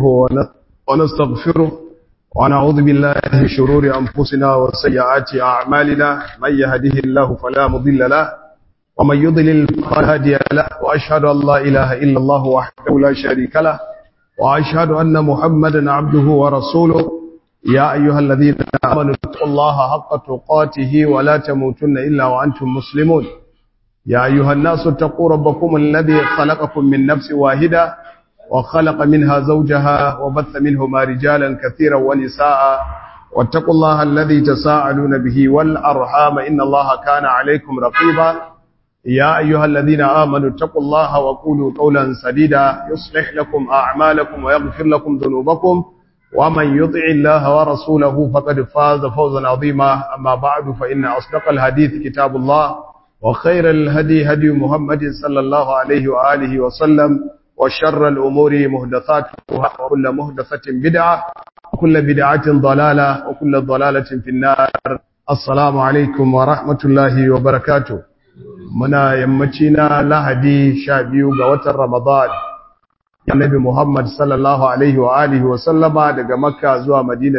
ونستغفره ونعوذ بالله من شرور أنفسنا وسيئات أعمالنا من يهده الله فلا مضل له ومن يضلل فلا هادي له وأشهد أن لا إله إلا الله وحده لا شريك له وأشهد أن محمدا عبده ورسوله يا أيها الذين آمنوا اتقوا الله حق تقاته ولا تموتن إلا وأنتم مسلمون يا أيها الناس اتقوا ربكم الذي خلقكم من نفس واحدة وخلق منها زوجها وبث منهما رجالا كثيرا ونساء واتقوا الله الذي تساءلون به والأرحام إن الله كان عليكم رقيبا يا أيها الذين آمنوا اتقوا الله وقولوا قولا سديدا يصلح لكم أعمالكم ويغفر لكم ذنوبكم ومن يطع الله ورسوله فقد فاز فوزا عظيما أما بعد فإن أصدق الحديث كتاب الله وخير الهدي هدي محمد صلى الله عليه وآله وسلم وشر الأمور مهدثاتها وكل مهدثة بدعة وكل بدعة ضلالة وكل ضلالة في النار السلام عليكم ورحمة الله وبركاته منا يمتنا لهدي شابيو قوة رمضان Annabi Muhammad sallallahu alaihi wa alihi wa sallama daga Makka zuwa Madina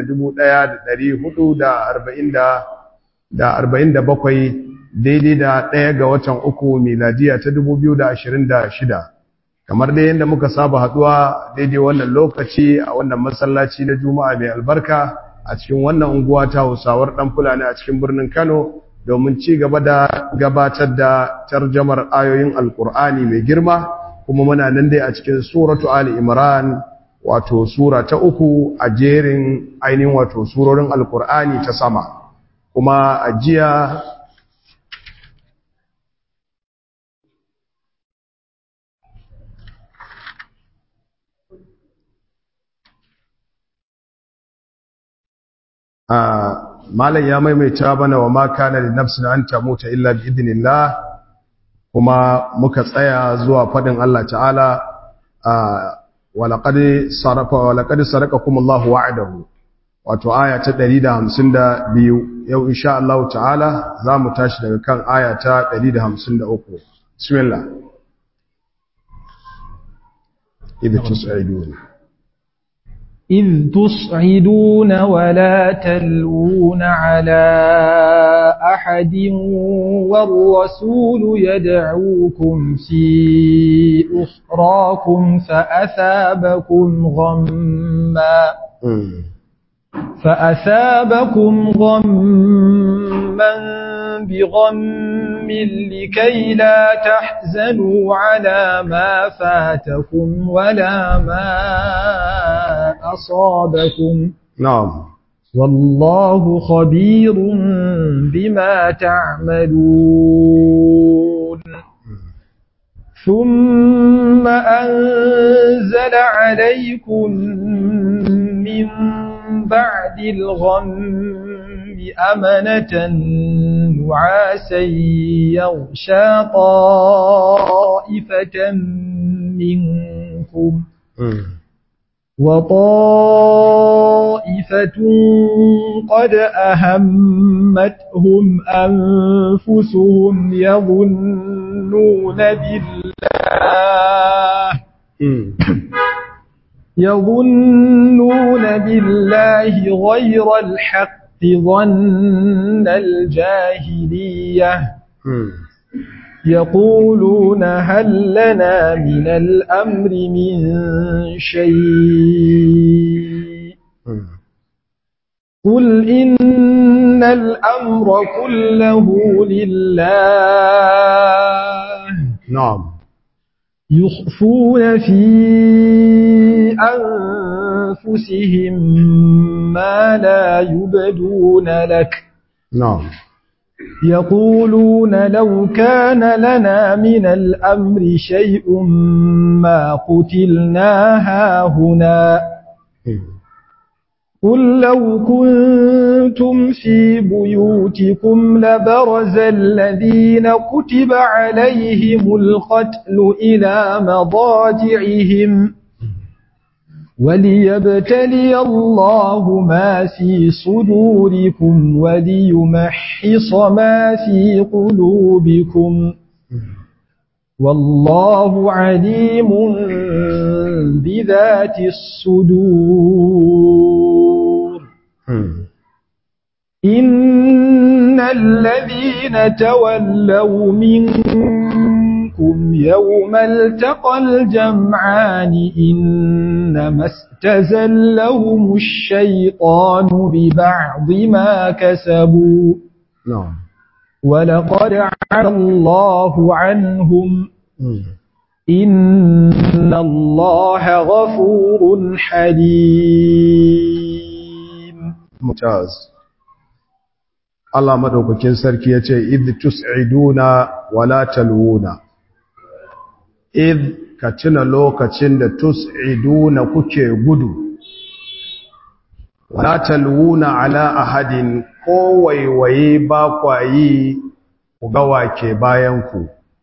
1447 daidai da ɗaya ga watan uku miladiya ta 2026 kamar dai yadda muka saba haduwa daidai wannan lokaci a wannan masallaci na Juma'a mai albarka a cikin wannan unguwa ta Hausawar dan Fulani a cikin birnin Kano domin ci gaba da gabatar da tarjamar ayoyin Alkur'ani mai girma kuma muna nan dai a cikin suratu Ali Imran wato sura ta uku a jerin ainihin wato surorin Alkur'ani ta sama kuma a jiya malam ya maimaita bana wa ma kana li nafsin an tamuta illa bi idnillah kuma muka tsaya zuwa fadin Allah ta'ala wa laqad sarafa wa laqad sarakakum Allah wa'adahu wato aya ta 152 yau insha Allah ta'ala zamu tashi daga kan aya ta 153 bismillah idh tus'idun إذ تصعدون ولا تلوون على أحد والرسول يدعوكم في أخراكم فأثابكم غما فأثابكم غما بغم لكي لا تحزنوا على ما فاتكم ولا ما أصابكم نعم والله خبير بما تعملون ثم أنزل عليكم من بعد الغم أمنة نعاسا يغشى طائفة منكم وطائفة قد أهمتهم أنفسهم يظنون بالله يظنون بالله غير الحق ظن الجاهلية يقولون هل لنا من الأمر من شيء قل إن الأمر كله لله نعم يخفون في أنفسهم ما لا يبدون لك نعم يقولون لو كان لنا من الأمر شيء ما قتلنا هاهنا قل لو كنتم في بيوتكم لبرز الذين كتب عليهم القتل إلى مضاجعهم وليبتلي الله ما في صدوركم وليمحص ما في قلوبكم والله عليم بذات الصدور إن الذين تولوا منكم يوم التقى الجمعان إنما استزلهم الشيطان ببعض ما كسبوا نعم ولقد عفى الله عنهم إن الله غفور حليم ممتاز Allah madaukakin sarki yace id tus'iduna wala talwuna id ka tuna lokacin da tus'iduna kuke gudu wala talwuna ala ahadin ko waiwaye ba kwayi ku ga wake bayan ku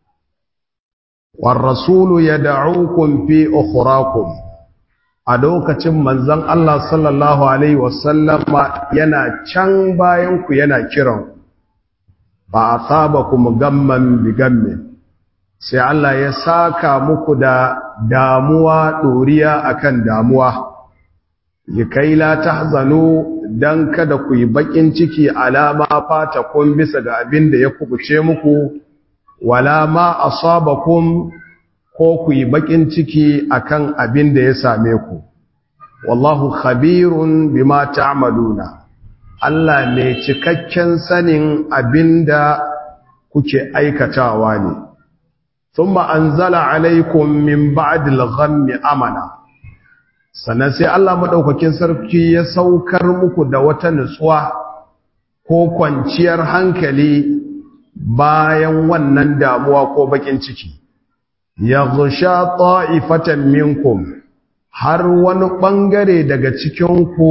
war rasulu yad'ukum fi ukhrakum a lokacin manzon Allah sallallahu alaihi wasallama yana can bayan ku yana kiran ba asabakum gamman bi gammin sai Allah ya saka muku da damuwa doriya akan damuwa likai la tahzanu dan kada ku yi bakin ciki alama fata kun bisa ga abin da ya kubuce muku wala ma asabakum ko ku yi bakin ciki akan abin da ya same ku wallahu khabirun bima ta'maluna Allah mai cikakken sanin abinda kuke aikatawa ne thumma anzala alaikum min ba'dil ghammi amana sannan sai Allah madaukakin sarki ya saukar muku da wata nutsuwa ko kwanciyar hankali bayan wannan damuwa ko bakin ciki yaghsha ta'ifatan minkum har wani bangare daga cikin ku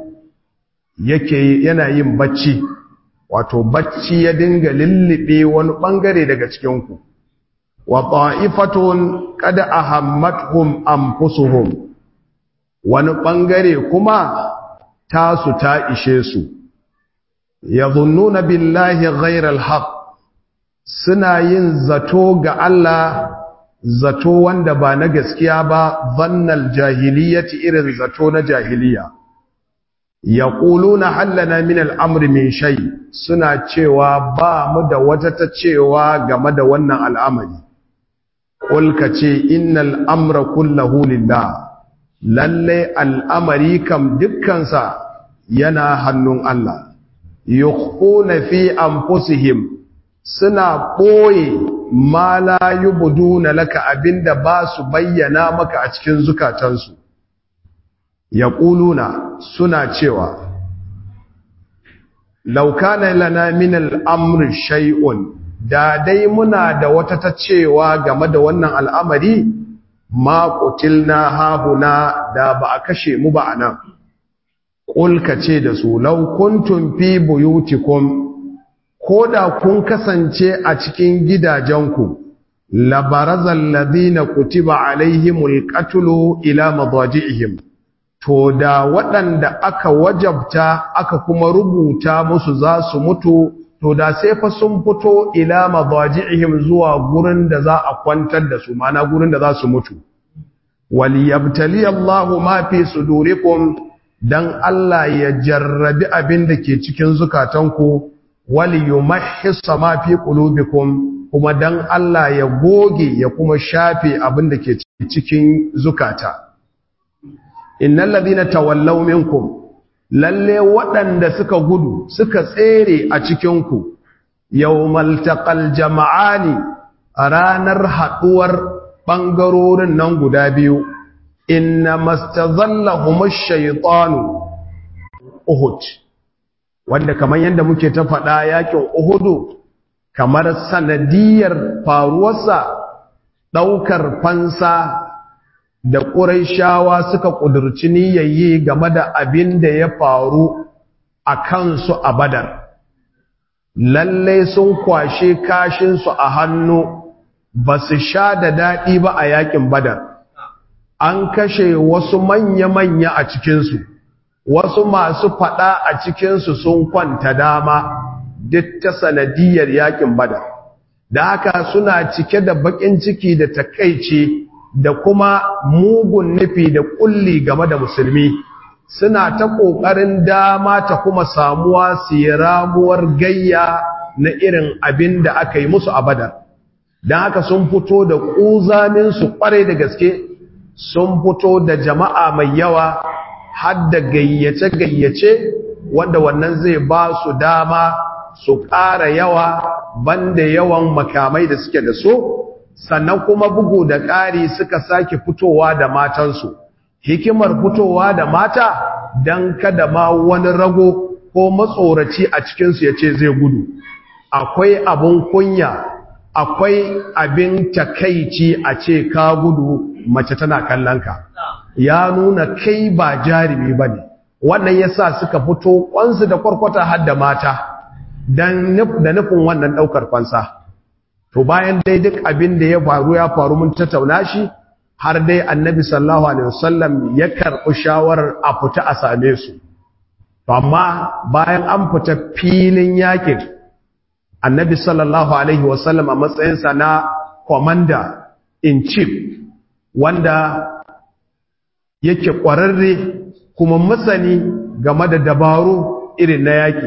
yake yana yin bacci wato bacci ya dinga lullube wani bangare daga cikin ku wa ta'ifatun qad ahammatuhum anfusuhum wani bangare kuma tasu ta ishe su yadhunnuna billahi ghayra alhaq suna yin zato ga Allah zato wanda ba na gaskiya ba zannal jahiliyyati irin zato na jahiliya yaquluna hallana min al'amri min shay suna cewa ba mu da wata ta cewa game da wannan al'amari qul kace innal amra kullahu lillah lalle al'amari kam dukkansa yana hannun Allah yukhuna fi anfusihim suna ɓoye ma la yubduna laka abinda ba su bayyana maka a cikin zukatansu yaquluna suna cewa law kana lana min al-amri shay'un da dai muna da wata ta cewa game da wannan al'amari ma qutilna hahuna da ba a kashe mu ba anan qul ce da su law kuntum fi buyutikum ko da kun kasance a cikin gidajenku labarazal ladina kutiba alaihimul qatlu ila madaji'ihim to da waɗanda aka wajabta aka kuma rubuta musu za su mutu to da sai fa sun fito ila madaji'ihim zuwa gurin da za a kwantar da su mana gurin da za su mutu waliyabtali Allahu ma fi sudurikum dan Allah ya jarrabi abin da ke cikin zukatanku wali yumahhisa ma fi qulubikum kuma dan Allah ya goge ya kuma shafe abin da ke cikin zukata innal ladina tawallaw minkum lalle waɗanda suka gudu suka tsere a cikin ku yawmal taqal jama'ani a ranar haduwar bangarorin nan guda biyu inna mastazallahum ash-shaytanu uhud wanda kamar yadda muke ta faɗa yakin Uhudu kamar sanadiyar faruwarsa ɗaukar fansa da ƙuraishawa suka ƙudurci niyayyi game da abin da ya faru a kansu a badar lallai sun kwashe kashinsu a hannu ba su sha da daɗi ba a yakin badar an kashe wasu manya-manya a cikinsu wasu masu faɗa a cikinsu sun kwanta dama duk ta sanadiyar yakin bada da haka suna cike da baƙin ciki da takaici da kuma mugun nufi da kulli game da musulmi suna ta ƙoƙarin dama ta kuma samuwa su yi ramuwar gayya na irin abin da aka yi musu a badar don haka sun fito da ƙuzaminsu ƙwarai da gaske sun fito da jama'a mai yawa har da gayyace-gayyace wanda wannan zai ba su dama su ƙara yawa banda yawan makamai da suke da so sannan kuma bugu da ƙari suka sake fitowa da matansu hikimar fitowa da mata don kada ma wani rago ko matsoraci a cikinsu ya ce zai gudu akwai abin kunya akwai abin takaici a ce ka gudu mace tana kallonka ya nuna kai ba jarumi ba ne wannan ya sa suka fito kwansu da kwarkwata har da mata da nufin wannan ɗaukar kwansa to bayan dai duk abin da ya faru ya faru mun tattauna shi har dai annabi sallallahu alaihi wasallam ya karɓi shawarar a fita a same su to amma bayan an fita filin yakin annabi sallallahu alaihi wasallam a matsayinsa na commander in chief wanda yake ƙwararre kuma masani game da dabaru irin na yaƙi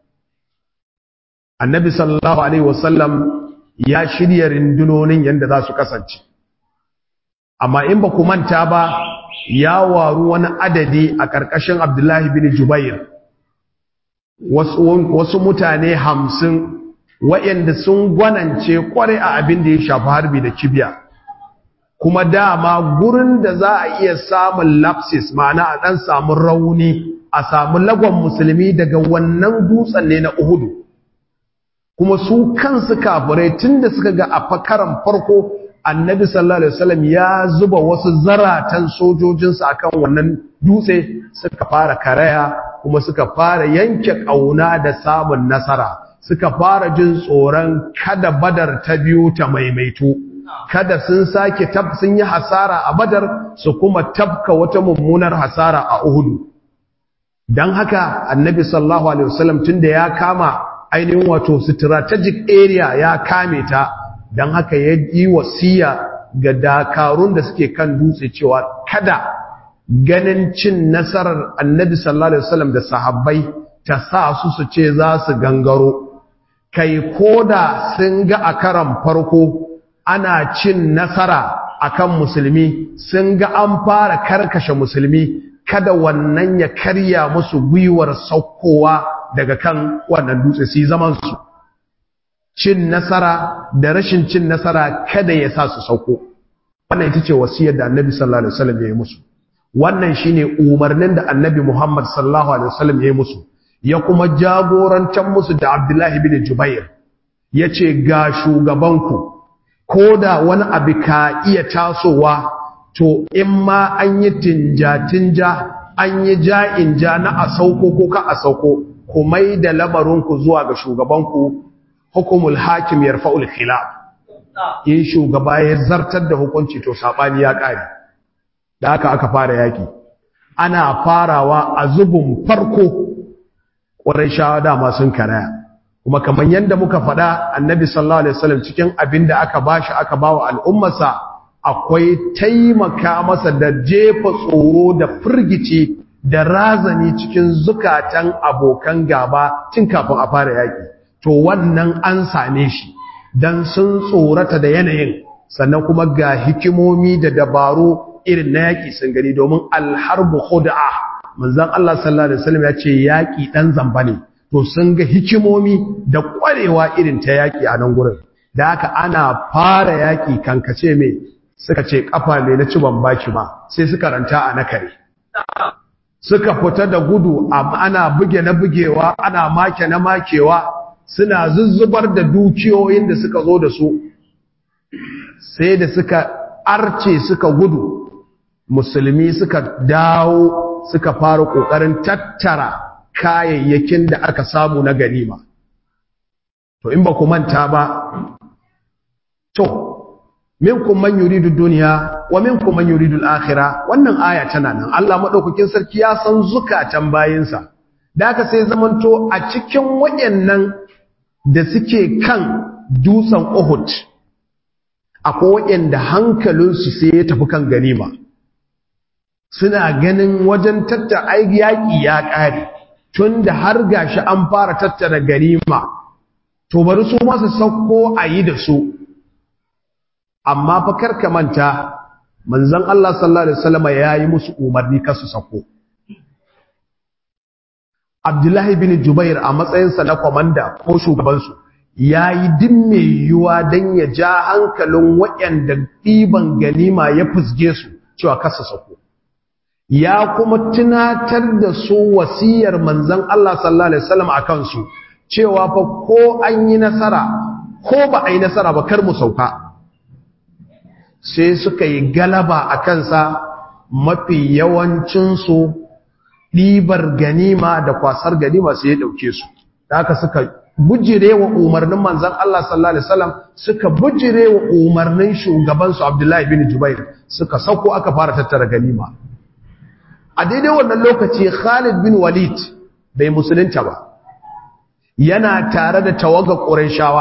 annabi sallallahu alaihi wasallam ya shirya rindunonin yadda za su kasance amma in ba ku manta ba ya waru wani adadi a ƙarƙashin abdullahi bin jubair wasu mutane hamsin waɗanda sun gwanance kware a abin da ya shafi harbi da kibiya kuma dama gurin da za a iya samun lapsis ma'ana a ɗan samun rauni a samu lagon musulmi daga wannan dutsen ne na uhudu kuma su kansu kafirai tun da suka ga a fakaran farko annabi sallallahu alaihi wasallam ya zuba wasu zaratan sojojinsa akan wannan dutse suka fara karaya kuma suka fara yanke ƙauna da samun nasara suka fara jin tsoron kada badar ta biyu ta maimaito kada sun sake tab sun yi hasara a badar su kuma tabka wata mummunar hasara a uhudu don haka annabi sallallahu alaihi wasallam tunda ya kama ainihin wato strategic area ya kame ta don haka ya yi wasiya ga dakarun da suke kan dutse cewa kada ganin cin nasarar annabi sallallahu alaihi wasallam da sahabbai ta sa su su ce za su gangaro kai koda sun ga a karan farko ana cin nasara akan musulmi sun ga an fara karkashe musulmi kada wannan ya karya musu gwiwar saukowa daga kan wannan dutse su zaman su cin nasara da rashin cin nasara kada ya sa su sauko wannan ita ce wasiyar da annabi sallallahu alaihi wasallam ya yi musu wannan shine umarnin da annabi Muhammad sallallahu alaihi wasallam ya yi musu ya kuma jagorantar musu da Abdullahi bin Jubair yace ga shugabanku koda wani abu ka iya tasowa to in ma an yi tinja-tinja an yi ja'in-ja na a sauko ko ka a sauko ku mai da lamarinku zuwa ga shugabanku hukumul hakim yarfa'ul khilaf in shugaba ya zartar da hukunci to sabani ya kare da haka aka fara yaki ana farawa a zubun farko shawa dama sun karaya kuma kamar yadda muka faɗa annabi sallallahu alaihi wasallam cikin abin da aka bashi aka bawa al'ummarsa akwai taimaka masa da jefa tsoro da firgici da razani cikin zukatan abokan gaba tun kafin a fara yaki to wannan an same shi dan sun tsorata da yanayin sannan kuma ga hikimomi da dabaru irin na yaƙi sun gani domin alharbu khud'a manzon Allah sallallahu alaihi wasallam ya ce yaƙi dan zamba ne to sun ga hikimomi da ƙwarewa irin ta yaƙi a nan gurin da haka ana fara yaƙi kankace mai suka ce kafa mai na ci ban baki ba sai suka ranta a nakare suka fita da gudu ana buge na bugewa ana make na makewa suna zuzzubar da dukiyoyin da suka zo da su sai da suka arce suka gudu musulmi suka dawo suka fara ƙoƙarin tattara kayayyakin da aka samu na ganima to in ba ku manta ba to minkum man yuridu dunya wa minkum man yuridu al-akhirah wannan aya tana nan Allah madaukakin sarki ya san zukatan bayinsa da aka sai zamanto a cikin wayannan da suke kan dutsen Uhud akwai waɗanda hankalinsu sai ya tafi kan ganima suna ganin wajen tattara yaƙi ya ƙare tun da har gashi an fara tattara ganima to bari su masu sauko a yi da su amma fa karka manta manzon Allah sallallahu alaihi wasallam ya yi musu umarni kar su sauko Abdullahi bin Jubair a matsayinsa na kwamanda ko shugabansu ya yi din mai yiwuwa don ya ja hankalin waɗanda ɗiban ganima ya fusge su cewa kasa sako. Ya kuma tunatar da su wasiyar manzan Allah sallallahu Alaihi wasallam a kansu cewa fa ko an yi nasara ko ba a yi nasara ba kar mu sauka. Sai suka yi galaba a kansa mafi yawancinsu ɗibar ganima da kwasar ganima sai ya ɗauke su. Da haka suka bujire wa umarnin manzan Allah sallallahu Alaihi wasallam suka bujire wa umarnin shugabansu Abdullahi bin Jubair suka sauko aka fara tattara ganima. A daidai wannan lokaci Khalid bin Walid bai musulunta ba, yana tare da tawaga ƙurayshawa.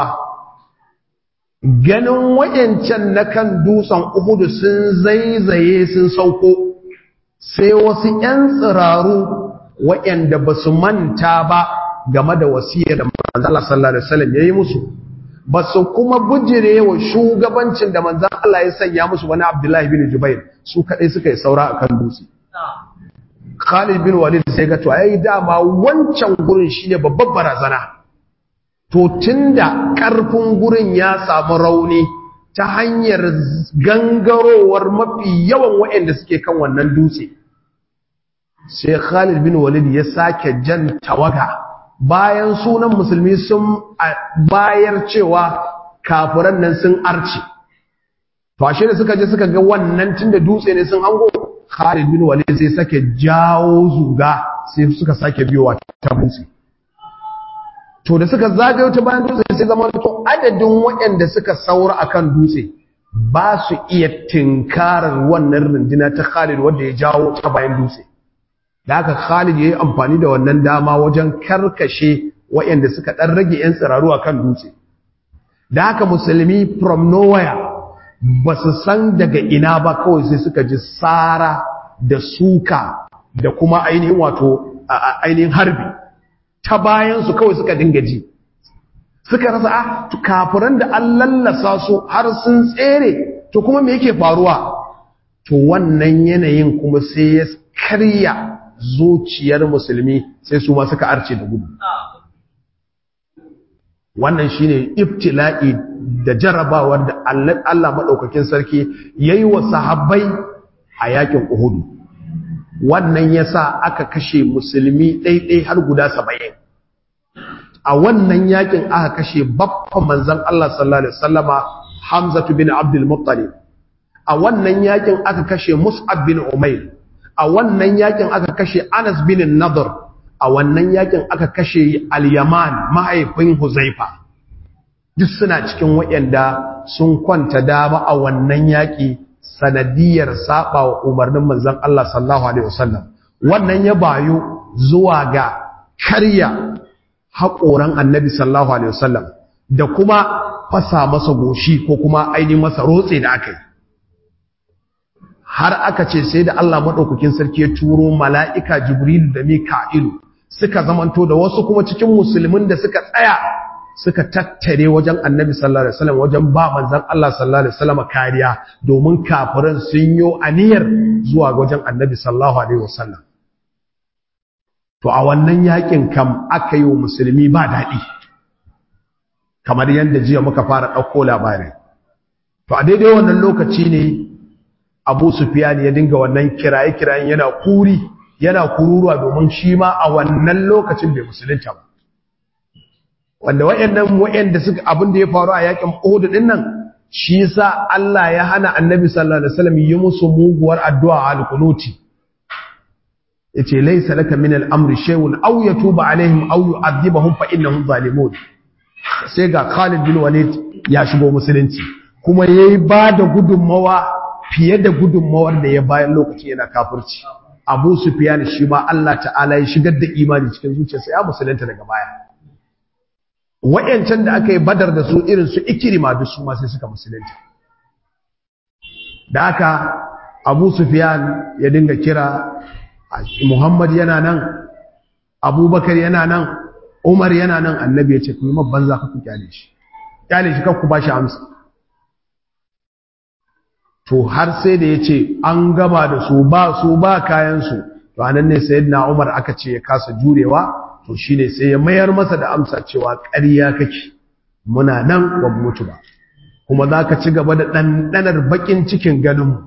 Ganin wayancan na kan dutsen Uhudu sun zaizaye sun sauko, sai wasu ‘yan tsiraru wayanda ba su manta ba game da wasiyar da manzan Allah sallallahu Alaihi wasallam ya yi musu ba su kuma bujire wa shugabancin da manzan Allah ya sanya musu wani Abdullahi bin Jubair su kaɗai suka yi saura a kan dutse. Khalid bin Walid sai ga to ai dama wancan gurin shine babbar barazana. To tunda ƙarfin gurin ya samu rauni ta hanyar gangarowar mafi yawan waɗanda suke kan wannan dutse. Sai Khalid bin Walid ya sake jan tawaga bayan sunan musulmi sun bayar cewa kafiran nan sun arce to ashe da suka je suka ga wannan tunda dutse ne sun hango Khalid bin Walid sai sake jawo zuga sai suka sake biyowa ta dutse to da suka zagayo ta bayan dutse sai zama to adadin waɗanda suka saura akan dutse ba su iya tinkarar wannan runduna ta Khalid wanda ya jawo ta bayan dutse da haka Khalid ya yi amfani da wannan dama wajen karkashe waɗanda suka ɗan rage ‘yan tsiraru a kan dutse. Da haka musulmi from nowhere ba su san daga ina ba kawai sai suka ji tsara da suka da kuma ainihin wato ainihin harbi. Ta bayansu kawai suka dinga ji. Suka rasa a kafiran da an lallasa su har sun tsere, to kuma me yake faruwa? To wannan yanayin kuma sai ya karya zuciyar musulmi sai su ma suka arce da gudu wannan shine ibtila'i da jarabawar da Allah madaukakin sarki yayi wa sahabbai a yakin Uhud wannan yasa aka kashe musulmi ɗaiɗai har guda 70 a wannan yakin aka kashe babban manzon Allah sallallahu alaihi wasallama Hamza bin Abdul Muttalib a wannan yakin aka kashe Mus'ab bin Umair a wannan yakin aka kashe Anas bin Nadr a wannan yakin aka kashe Al-Yaman mahaifin Huzaifa duk suna cikin waɗanda sun kwanta dama a wannan yaki sanadiyar saba wa umarnin manzon Allah sallallahu alaihi wasallam wannan ya bayo zuwa ga karya haƙoran Annabi sallallahu alaihi wasallam da kuma fasa masa goshi ko kuma ainihin masa rotse da aka yi har aka ce sai da Allah maɗaukakin sarki ya turo mala'ika Jibril da Mika'ilu suka zamanto da wasu kuma cikin musulmin da suka tsaya suka tattare wajen annabi sallallahu Alaihi wasallam wajen ba manzan Allah sallallahu Alaihi wasallam kariya domin kafiran sun yi aniyar zuwa wajen annabi sallallahu Alaihi wasallam. To a wannan yakin kam aka yi wa musulmi ba daɗi, kamar yadda jiya muka fara ɗauko labarai. To a daidai wannan lokaci ne abu sufiyan ya dinga wannan kiraye-kirayen yana kuri yana kururuwa domin shi ma a wannan lokacin bai musulunta ba wanda wayannan wayanda suka abin da ya faru a yakin Uhud din nan shi yasa Allah ya hana Annabi sallallahu alaihi wasallam yi musu muguwar addu'a al-qunuti yace laysa laka min al-amri shay'un aw yatuba alaihim aw yu'adhibahum fa innahum zalimun sai ga Khalid bin Walid ya shigo musulunci kuma yayi ba da gudunmawa fiye da gudunmawar da ya bayan lokaci yana kafirci abu sufiyan shi ma Allah ta'ala ya shigar da imani cikin zuciyarsa ya musulunta daga baya wayancan da aka yi badar da su irin su ikirima duk su ma sai suka musulunta da haka abu sufyan ya dinga kira muhammad yana nan abubakar yana nan umar yana nan annabi ya ce ku yi mabban za ku kyale shi kyale shi ku ba shi amsa to har sai da ya ce an gama da su ba su ba kayansu to anan ne sayyidina umar aka ce ya kasa jurewa to shine sai ya mayar masa da amsa cewa ƙarya kake muna nan ba mu mutu ba kuma za ka ci gaba da ɗanɗanar baƙin cikin ganinmu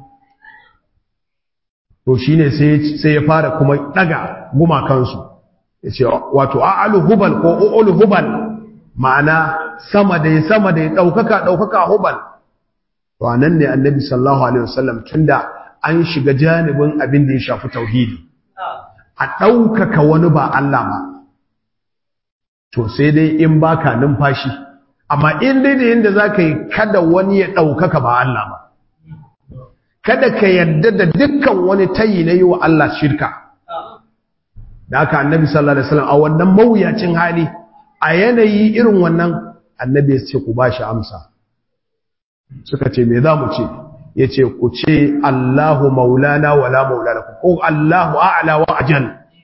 to shi ne sai ya fara kuma ɗaga gumakansu ya ce wato a'alu hubal ko o'olu hubal ma'ana sama da ya sama da ya ɗaukaka ɗaukaka hubal to a nan ne annabi sallahu alaihi wasallam tun da an shiga janibin abin da ya shafi tauhidi a ɗaukaka wani ba Allah ba to sai dai in baka numfashi amma in dai da yadda za ka yi kada wani ya ɗaukaka ba Allah ba kada ka yarda da dukkan wani tayi na yi wa Allah shirka da aka annabi sallallahu alaihi wasallam a wannan mawuyacin hali a yanayi irin wannan annabi ya ce ku ba shi amsa suka ce me za mu ce ya ce ku ce Allahu maulana wala maulana ko Allahu a'la wa ajal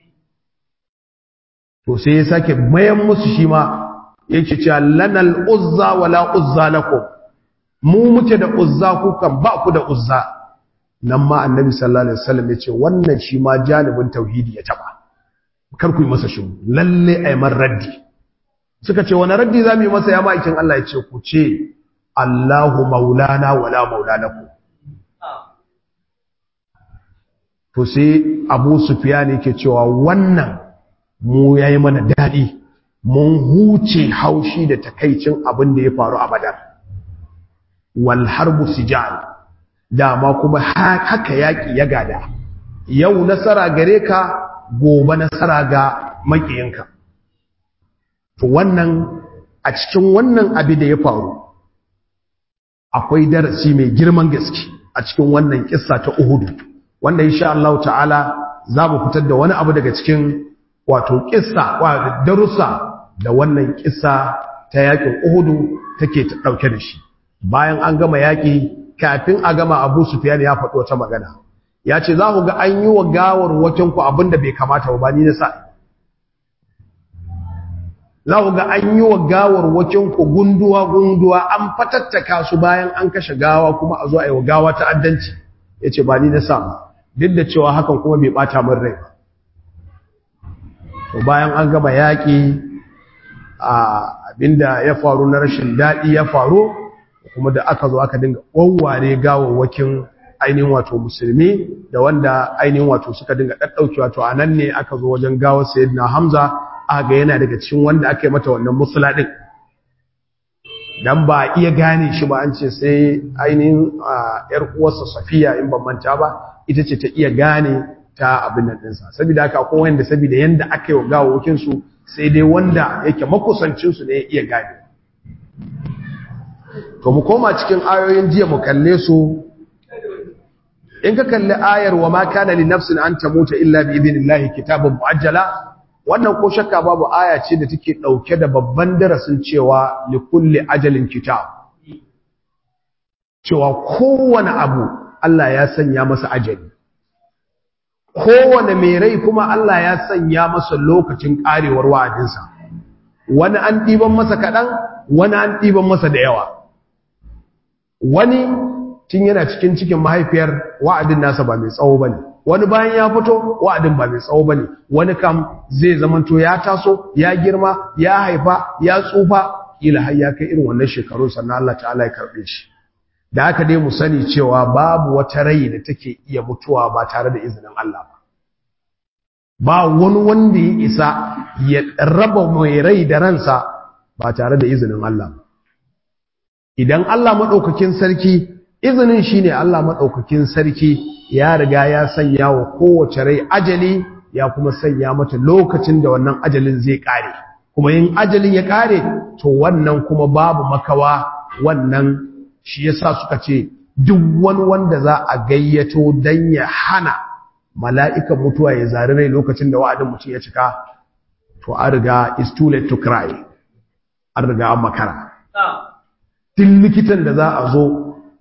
to sai ya sake mayan musu shi ma yake cewa lanal uzza wala uzza lakum mu muke da uzza ku kan ba ku da uzza nan ma annabi sallallahu alaihi wasallam yace wannan shi ma janibin tauhidi ya taba kar ku yi masa shi lalle ay man raddi suka ce wani raddi zamu yi masa ya ma'aikin Allah yace ku ce Allahu maulana wala maula lakum to sai Abu Sufyan yake cewa wannan mu yayi mana dadi mun huce haushi da takaicin abin da ya faru a badar wal harbu sijal dama kuma haka yaki ya gada yau nasara gare ka gobe nasara ga makiyinka to wannan a cikin wannan abi da ya faru akwai darasi mai girman gaske a cikin wannan kissa ta Uhud wanda insha Allah ta'ala za mu fitar da wani abu daga cikin wato kissa wa darussa da wannan kisa ta yakin Uhudu take ta dauke da shi bayan an gama yaki kafin a gama Abu Sufyan ya faɗo wata magana ya ce za ku ga an yi wa gawar wakin ku abinda bai kamata ba ni na sa za ku ga an yi wa gawar wakin ku gunduwa gunduwa an fatattaka su bayan an kashe gawa kuma a zo a yi wa gawa ta'addanci ya ce ba ni na sa ba duk da cewa hakan kuma bai bata min rai ba to bayan an gama yaƙi abinda ya faru na rashin daɗi ya faru kuma da aka zo aka dinga wawware gawawwakin ainihin wato musulmi da wanda ainihin wato suka dinga ɗaɗɗauki wato a nan ne aka zo wajen gawar sayyidina hamza aka ga yana daga cikin wanda aka yi mata wannan musula ɗin dan ba iya gane shi ba an ce sai ainihin yar uwarsa safiya in ban manta ba ita ce ta iya gane ta abin nan ɗinsa saboda haka akwai wanda saboda yanda aka yi wa gawawwakin su sai dai wanda yake makusancinsu ne ya iya gane to mu koma cikin ayoyin jiya mu kalle su in ka kalli ayar wa ma kana li nafsin an tamuta illa bi idnillahi kitabun muajjala wannan ko shakka babu aya ce da take dauke da babban darasin cewa li kulli ajalin kitab cewa kowane abu Allah ya sanya masa ajali kowane mai rai kuma Allah ya sanya masa lokacin karewar wa'adinsa wani an ɗiban masa kaɗan wani an ɗiban masa da yawa wani tun yana cikin cikin mahaifiyar wa'adin nasa ba mai tsawo ba ne wani bayan ya fito wa'adin ba mai tsawo ba ne wani kam zai zamanto ya taso ya girma ya haifa ya tsufa ila har ya kai irin wannan shekarun sannan Allah ta'ala ya karɓe shi da haka dai mu sani cewa babu wata rai da take iya mutuwa ba tare da izinin Allah ba ba wani wanda ya isa ya raba mai rai da ransa ba tare da izinin Allah ba idan Allah maɗaukakin sarki izinin shi ne Allah maɗaukakin sarki ya riga ya sanya wa kowace rai ajali ya kuma sanya mata lokacin da wannan ajalin zai ƙare kuma yin ajalin ya ƙare to wannan kuma babu makawa wannan shi yasa suka ce duk wani wanda za a gayyato don ya hana mala'ikan mutuwa ya zari rai lokacin da wa'adin mutum ya cika to an riga is too late to cry an riga an makara duk likitan da za a zo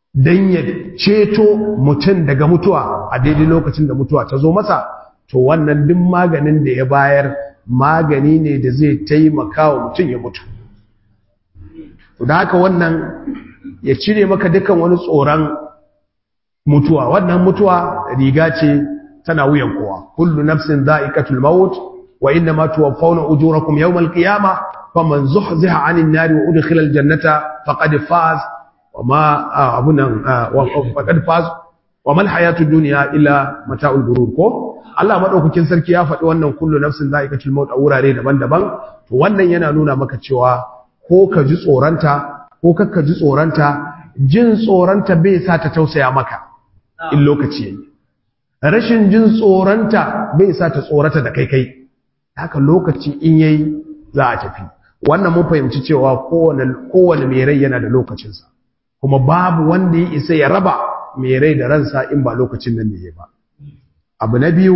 dan ya ceto mutum daga mutuwa a daidai lokacin da mutuwa ta zo masa to wannan duk maganin da ya bayar magani ne da zai taimaka wa mutum ya mutu da haka wannan ya cire maka dukan wani tsoron mutuwa wannan mutuwa riga ce tana wuyan kowa kullu nafsin dha'iqatul maut wa inna ma tuwaffawna ujurakum yawmal qiyamah faman zuhziha 'anil nari wa udkhila al jannata faqad faz wa ma abunan faqad faz wa mal hayatud dunya illa mata'ul ghurur ko Allah madaukakin sarki ya faɗi wannan kullu nafsin dha'iqatul maut a wurare daban-daban to wannan yana nuna maka cewa ko ka ji tsoranta ko kakka ji tsoranta jin tsoranta bai sa ta tausaya maka in lokaci yayi rashin jin tsoranta bai sa ta tsorata da kai kai haka lokaci in yayi za a tafi wannan mun fahimci cewa kowane kowane mai rai yana da lokacinsa kuma babu wanda ya isa ya raba mai rai da ransa in ba lokacin nan ne ba abu na biyu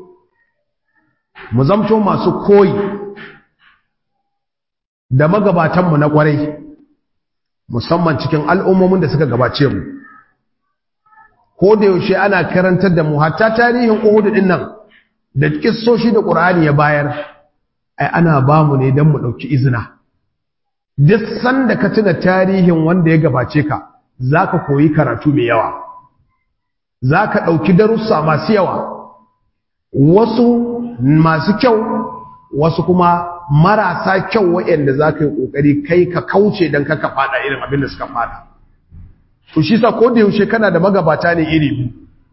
mu zamto masu koyi da magabatanmu na kwarai musamman cikin al'ummomin da suka gabace mu ko da yaushe ana karantar da mu hatta tarihin Uhud din nan da kissoshi da Qur'ani ya bayar ai ana ba mu ne dan mu dauki izina duk sanda ka tuna tarihin wanda ya gabace ka zaka koyi karatu mai yawa zaka dauki darussa masu yawa wasu masu kyau wasu kuma marasa kyau waɗanda za ka yi ƙoƙari kai ka kauce don kaka fada irin abin da suka fada to shi sa ko da yaushe kana da magabata ne iri biyu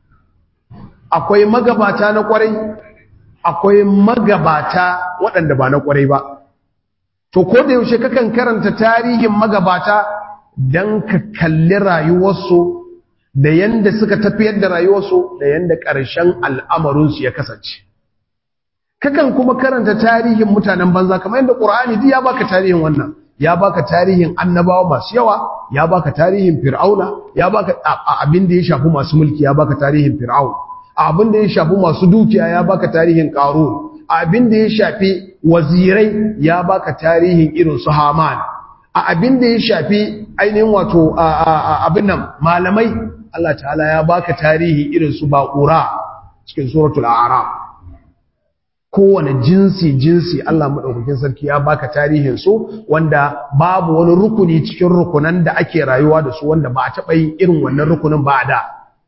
akwai magabata na ƙwarai akwai magabata waɗanda ba na ƙwarai ba to ko da yaushe kakan karanta tarihin magabata don ka kalli rayuwarsu da yanda suka tafiyar da rayuwarsu da yanda ƙarshen al'amarinsu ya kasance kakan kuma karanta tarihin mutanen banza kamar yadda Qur'ani duk ya baka tarihin wannan ya baka tarihin annabawa masu yawa ya baka tarihin fir'auna ya baka abin da ya shafi masu mulki ya baka tarihin fir'aun abin da ya shafi masu dukiya ya baka tarihin qarun abin da ya shafi wazirai ya baka tarihin irin su haman a abin da ya shafi ainihin wato abin nan malamai Allah ta'ala ya baka tarihi irin su baqura cikin suratul a'raf kowane jinsi jinsi Allah maɗaukakin sarki ya baka tarihin su wanda babu wani rukuni cikin rukunan da ake rayuwa da su wanda ba a taɓa yin irin wannan rukunin ba da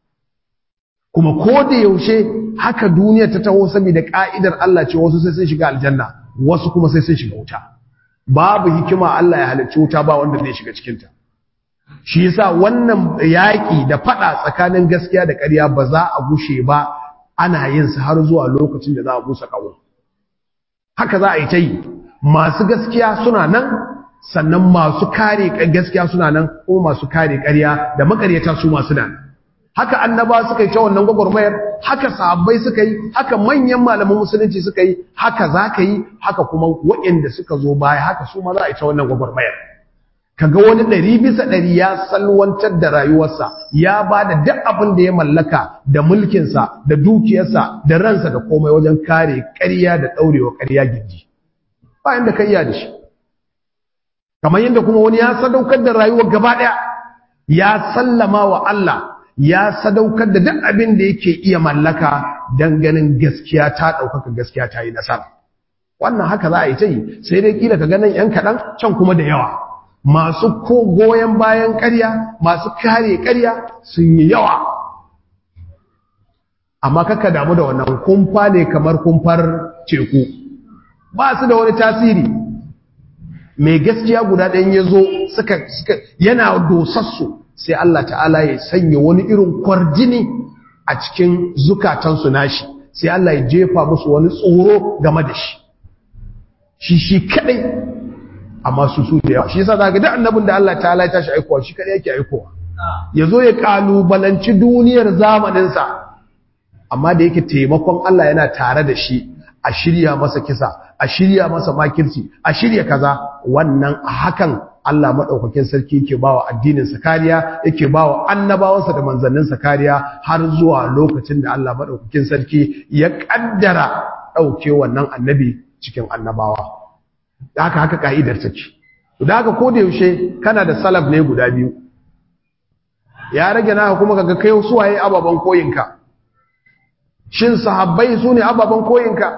kuma ko da yaushe haka duniya ta taho saboda ka'idar Allah ce wasu sai sun shiga aljanna wasu kuma sai sun shiga wuta babu hikima Allah ya halicci wuta ba wanda zai shiga cikin ta shi yasa wannan yaƙi da faɗa tsakanin gaskiya da ƙarya ba za a gushe ba ana yin su har zuwa lokacin da za a busa kawo haka za a yi ta yi masu gaskiya suna nan sannan masu kare gaskiya suna nan ko masu kare ƙarya da makaryata su masu nan haka annaba suka yi ta wannan gwagwarmayar haka sahabbai suka yi haka manyan malaman musulunci suka yi haka za ka yi haka kuma waɗanda suka zo baya haka su ma za a yi ta wannan gwagwarmayar kaga wani ɗari bisa ɗari ya salwantar da rayuwarsa ya ba da duk abin da ya mallaka da mulkinsa da dukiyarsa da ransa da komai wajen kare ƙarya da ɗaurewa ƙarya gindi bayan da kai ya da shi kamar yadda kuma wani ya sadaukar da rayuwar gaba ɗaya ya sallama wa Allah ya sadaukar da duk abin da yake iya mallaka don ganin gaskiya ta ɗaukaka gaskiya ta yi nasara wannan haka za a yi ta yi sai dai kila ka ganin 'yan kaɗan can kuma da yawa masu ko goyon bayan ƙarya masu kare ƙarya sun yi yawa amma kaka damu da wannan kumfa ne kamar kumfar teku ba su da wani tasiri mai gaskiya guda ɗayan ya zo suka yana dosassu sai Allah ta'ala ya sanya wani irin kwarjini a cikin zukatansu nashi sai Allah ya jefa musu wani tsoro game da shi shi shi kadai amma su su da yawa shi yasa zaka da annabin da Allah ta'ala ya tashi aikowa shi kadai yake aikowa yazo ya kalubalanci duniyar zamanin sa amma da yake taimakon Allah yana tare da shi a shirya masa kisa a shirya masa makirci a shirya kaza wannan a hakan Allah madaukakin sarki yake bawa addinin sa kariya yake bawa annabawansa da manzannin sa kariya har zuwa lokacin da Allah madaukakin sarki ya kaddara dauke wannan annabi cikin annabawa da haka haka ka'idar take da haka ko da yaushe kana da salaf ne guda biyu ya rage naka kuma kaga kai suwaye ababen koyinka shin sahabbai su ne ababen koyinka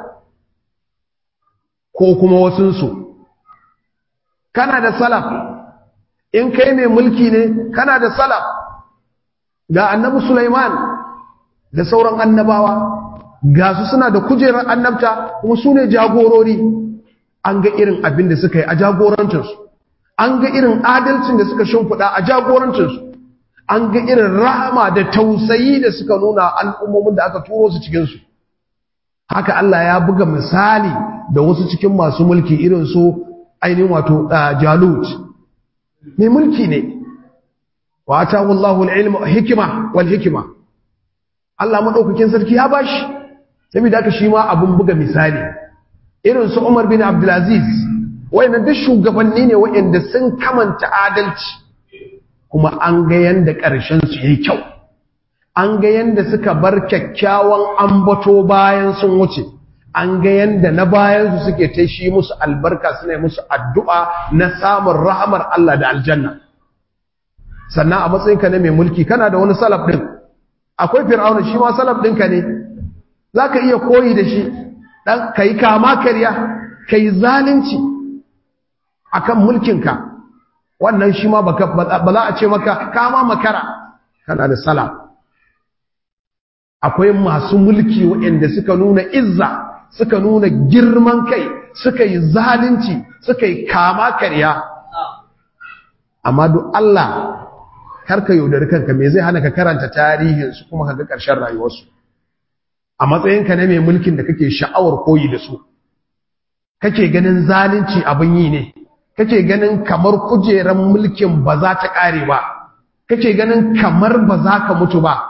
ko kuma wasunsu kana da salaf in kai mai mulki ne kana da salaf ga annabi Sulaiman da sauran annabawa ga su suna da kujerar annabta kuma su ne jagorori an ga irin abin da suka yi a jagorancinsu an ga irin adalcin da suka shimfiɗa a jagorancinsu an ga irin rahama da tausayi da suka nuna al'ummomin da aka turo su cikinsu haka Allah ya buga misali da wasu cikin masu mulki irin su ainihin wato jalut mai mulki ne wa ta wallahu al hikima wal hikima Allah madaukakin sarki ya bashi saboda haka shi ma abun buga misali irin su Umar bin Abdulaziz wayannan duk shugabanni ne wayanda sun kamanta adalci kuma an ga yanda ƙarshen su yayi kyau an ga yanda suka bar kyakkyawan ambato bayan sun wuce an ga yanda na bayan su suke ta shi musu albarka suna musu addu'a na samun rahamar Allah da aljanna sannan a matsayinka na mai mulki kana da wani salaf din akwai fir'auna shi ma salaf ɗinka ne zaka iya koyi da shi dan kai kama karya kai zalunci akan mulkinka wannan shi ma ba za a ce maka kama makara kana da sala akwai masu mulki waɗanda suka nuna izza suka nuna girman kai suka yi zalunci suka yi kama karya amma duk Allah karka yaudari kanka me zai hana ka karanta tarihinsu kuma ka ga ƙarshen rayuwarsu a matsayinka na mai mulkin da kake sha'awar koyi da su kake ganin zalunci abin yi ne kake ganin kamar kujeran mulkin ba za ta ƙare ba kake ganin kamar ba za ka mutu ba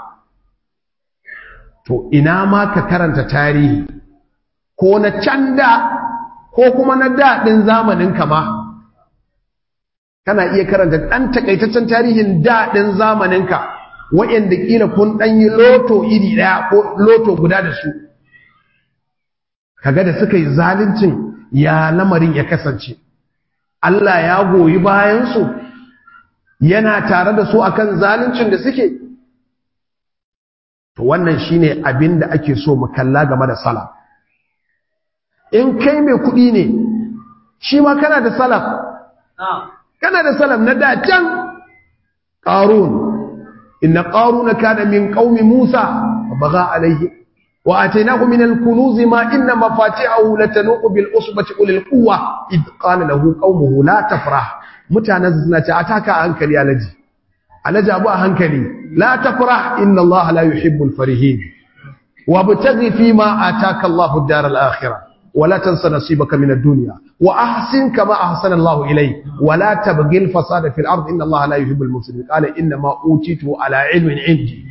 to ina ma ka karanta tarihi ko na can da ko kuma na daɗin zamanin kama kana iya karanta ɗan takaitaccen tarihin daɗin zamaninka waɗanda ƙila kun ɗan yi loto iri ɗaya ko loto guda da su kaga da suka yi zaluncin ya lamarin ya kasance Allah ya goyi bayansu yana tare da su akan zaluncin da suke to wannan shine abin da ake so mu kalla game da salaf in kai mai kuɗi ne shi ma kana da salaf kana da salaf na da can qarun inna qaruna kana min qaumi musa baga alaihi wa atainahu min al-kunuz ma inna mafatihahu latanu bil usbati ulil quwwa id qala lahu qaumuhu la tafrah mutanen suna ce ataka hankali alaji alaji abu a hankali la tafrah inna allaha la yuhibbul farihin وابتغي فيما آتاك الله الدار الآخرة ولا تنس نصيبك من الدنيا وأحسن كما أحسن الله إليك ولا تبغي الفساد في الأرض إن الله لا يحب المفسدين قال إنما أوتيته على علم عندي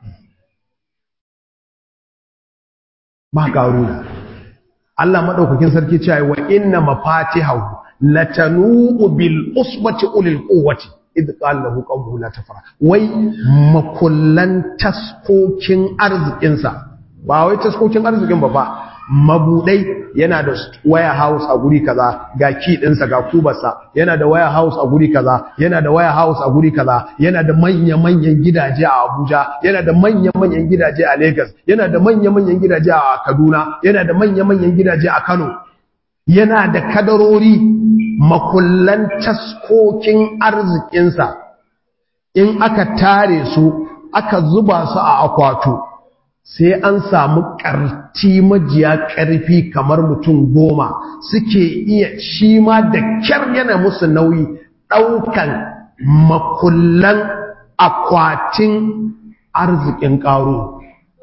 ما قالوا Allah madaukakin sarki cewa wa inna mafatihahu latanu bil usbati ulil quwwati idh qala lahu qawmuhu la tafra wai makullan taskokin arzikinsa ba wai taskokin arzikin ba fa mabudai yana da waya house a guri kaza ga ki dinsa ga kubarsa yana da waya house a guri kaza yana da waya house a guri kaza yana da manya-manyan gidaje a Abuja yana da manya-manyan gidaje a Lagos yana da manya-manyan gidaje a Kaduna yana da manya-manyan gidaje a Kano yana da kadarori makullan taskokin arzikinsa in aka tare su aka zuba su a akwato sai an samu ƙarti majiya ƙarfi kamar mutum goma suke iya shi ma da kyar yana musu nauyi ɗaukan makullan akwatin arzikin ƙaro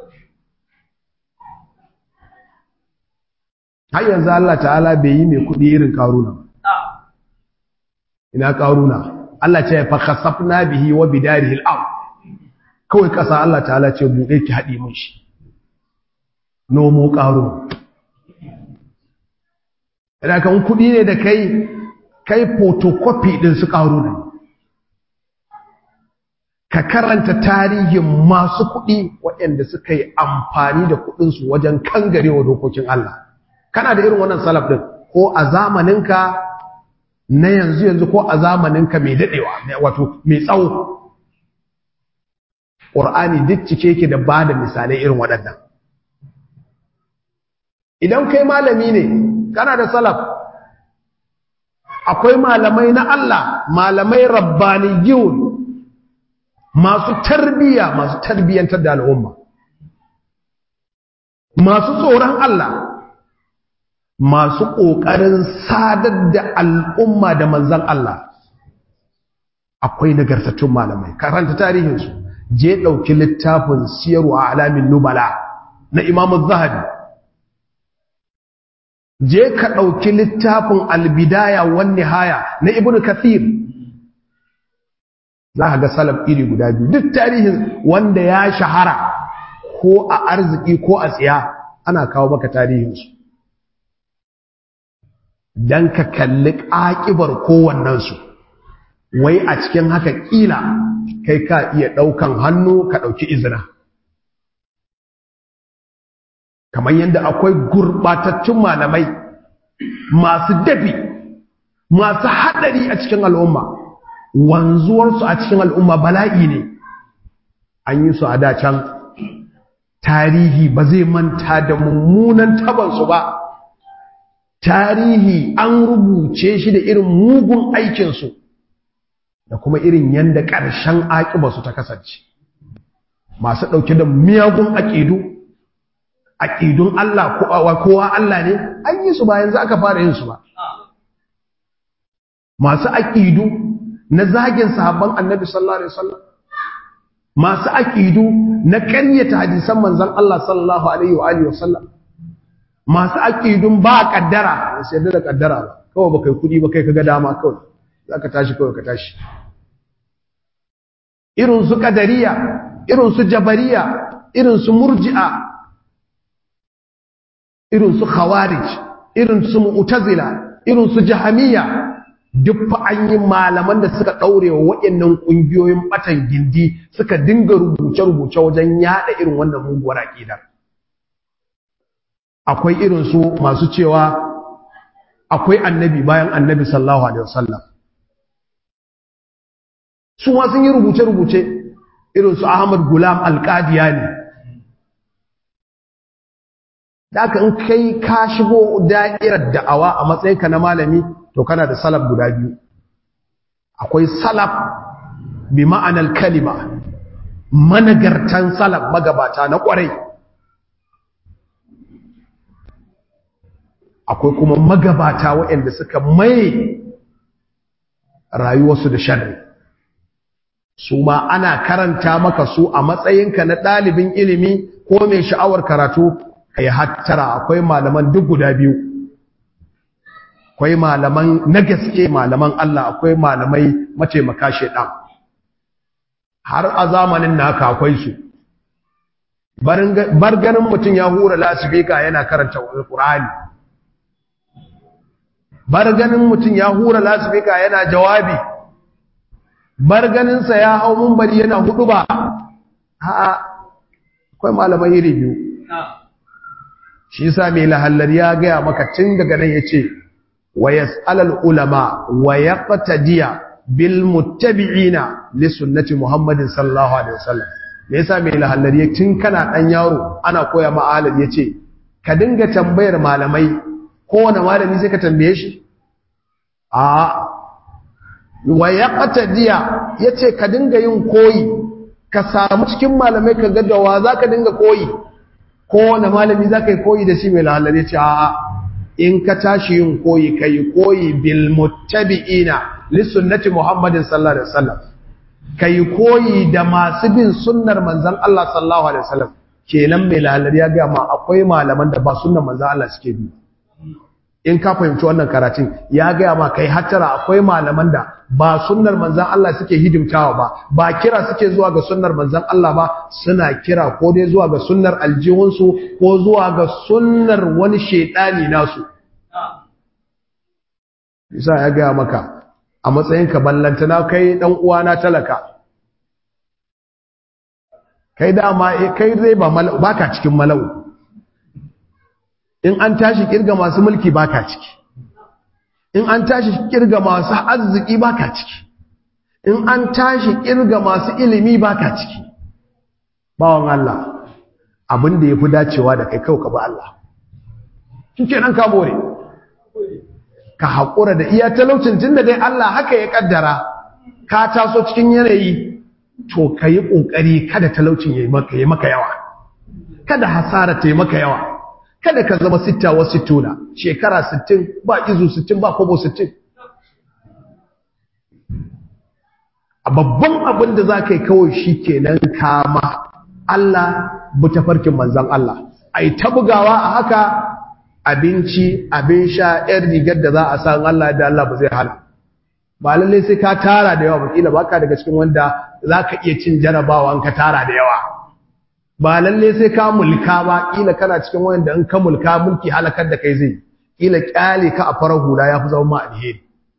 har yanzu Allah ta'ala bai yi mai kuɗi irin ƙaruna ina ƙaruna Allah ce fa khasafna bihi wa bidarihi al-ard kawai ƙasa Allah ta'ala ce buɗe ki haɗi mun shi nomo ƙaro da kan kuɗi ne da kai kai photocopy ɗin su ƙaro ne ka karanta tarihin masu kuɗi waɗanda suka yi amfani da kuɗinsu wajen kangarewa dokokin Allah kana da irin wannan salaf ɗin ko a zamaninka na yanzu yanzu ko a zamaninka mai daɗewa wato mai tsawo ƙur'ani duk cike yake da ba da misalai irin waɗannan idan kai malami ne kana da salaf akwai malamai na Allah malamai rabbaniyun masu tarbiya masu tarbiyantar da al'umma masu tsoron Allah masu ƙoƙarin sadar da al'umma da manzan Allah akwai nagartattun malamai karanta tarihinsu je ɗauki littafin siyarwa a alamin nubala na imamu zahabi je ka ɗauki littafin albidaya wani haya na ibn kathir za ka ga salaf iri guda biyu duk tarihin wanda ya shahara ko a arziki ko a tsiya ana kawo maka tarihinsu don ka kalli ƙaƙibar kowannensu wai a cikin haka ƙila kai ka iya ɗaukan hannu ka ɗauki izina kamar yadda akwai gurɓatattun malamai masu dafi masu haɗari a cikin al'umma wanzuwarsu a cikin al'umma bala'i ne an yi su a dacan tarihi ba zai manta da mummunan tabansu ba tarihi an rubuce shi da irin mugun aikinsu da kuma irin yadda ƙarshen aƙibarsu ta kasance masu ɗauke da miyagun aƙidu aƙidun Allah kowa Allah ne an yi su ba yanzu aka fara yin su ba masu aƙidu na zagin sahabban annabi sallallahu alaihi wasallam masu aƙidu na ƙaryata hadisan manzon Allah sallallahu alaihi wa alihi wasallam masu aƙidun ba kaddara sai da kaddara ba kawai ba kai kudi ba kai kaga dama kawai zaka tashi kawai ka tashi irin su kadariya irin su jabariya irin su murji'a irin su khawarij irin su mu'tazila irin su jahamiya duk fa an yi malaman da suka daure wa waɗannan kungiyoyin batan gindi suka dinga rubuce-rubuce wajen yada irin wannan muguwar aqida akwai irin su masu cewa akwai annabi bayan annabi sallallahu alaihi wasallam su ma sun yi rubuce-rubuce irin su Ahmad Gulam Al-Qadiyani Daka in kai ka shigo da'irar da'awa a matsayinka na malami to kana da salaf guda biyu. Akwai salaf bi ma'anar kalima, managartan salaf magabata na ƙwarai. Akwai kuma magabata waɗanda suka mai rayuwarsu da sharri. Su ma ana karanta maka su a matsayinka na ɗalibin ilimi ko mai sha'awar karatu kai hattara akwai malaman duk guda biyu akwai malaman na gaske malaman Allah akwai malamai mataimaka shedan har a zamanin naka akwai su bar ganin mutum ya hura lasifika yana karanta alqur'ani bar ganin mutum ya hura lasifika yana jawabi bar ganinsa ya hau mumbari yana hudu ba a'a akwai malamai iri biyu shi yasa mai lahallar ya gaya maka tun daga nan yace wa yas'alul ulama wa yaqtadiya bil muttabi'ina li sunnati muhammadin sallallahu alaihi wasallam me yasa mai lahallar ya tun kana dan yaro ana koya ma alal yace ka dinga tambayar malamai kowane malami sai ka tambaye shi a wa yaqtadiya yace ka dinga yin koyi ka samu cikin malamai ka ga da wa zaka dinga koyi kowane malami za ka yi koyi da shi mai lalare ce a in ka tashi yin koyi ka yi koyi bil muttabi'ina lissunnati muhammadin sallallahu alaihi wasallam ka yi koyi da masu bin sunnar manzan Allah sallallahu alaihi wasallam kenan mai lalare ya ga ma akwai malaman da ba sunnar manzan Allah suke bi in ka fahimci wannan karatun ya gaya ma kai hattara akwai malaman da ba sunnar manzan Allah suke hidimtawa ba ba kira suke zuwa ga sunnar manzan Allah ba suna kira ko dai zuwa ga sunnar aljihunsu ko zuwa ga sunnar wani shaidani nasu isa ya gaya maka a matsayinka ballantana kai dan uwana talaka kai dama kai zai ba baka cikin malau in an tashi kirga masu mulki baka ciki in an tashi kirga masu arziki baka ciki in an tashi kirga masu ilimi baka ciki bawan Allah abin da yafi dacewa da kai kawai ka bi Allah shikenan ka more ka haƙura da iya talaucin tunda dai Allah haka ya kaddara ka taso cikin yanayi to ka yi ƙoƙari kada talaucin ya yi maka yawa kada hasara ta yi maka yawa kada ka zama sitta wa sittuna shekara sittin ba izu sittin ba kobo sittin a babban abin da za ka yi kawai shi kenan kama Allah bi tafarkin manzan Allah a yi ta bugawa a haka abinci abin sha ‘yar rigar da za a san Allah da Allah ba zai hana ba lallai sai ka tara da yawa bakila ba ka daga cikin wanda za ka iya cin jarabawa ka tara da yawa ba lallai sai ka mulka ba kila kana cikin wanda in ka mulka mulki halakar da kai zai kila kyale ka a farar hula ya fi zama ma alheri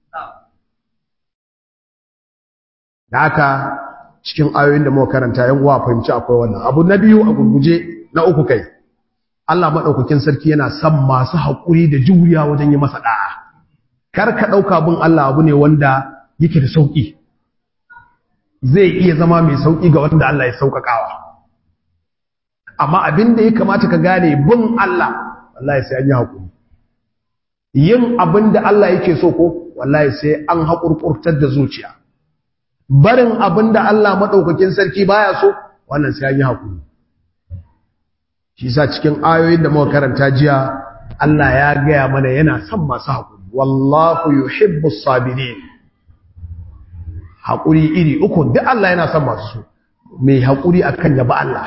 da haka cikin ayoyin da muka karanta yan uwa fahimci akwai wannan abu na biyu a gurguje na uku kai Allah madaukakin sarki yana son masu haƙuri da juriya wajen yi masa da'a kar ka dauka bin Allah abu ne wanda yake da sauki zai iya zama mai sauki ga wanda Allah ya saukakawa amma abin da ya kamata ka gane bin Allah wallahi sai an yi haƙuri yin abin da Allah yake so ko wallahi sai an haƙurƙurtar da zuciya barin abin da Allah maɗaukakin sarki baya so wannan sai an yi haƙuri shi sa cikin ayoyin da muka karanta jiya Allah ya gaya mana yana son masu haƙuri wallahu yuhibbu sabirin haƙuri iri uku duk Allah yana son masu mai haƙuri akan yaba Allah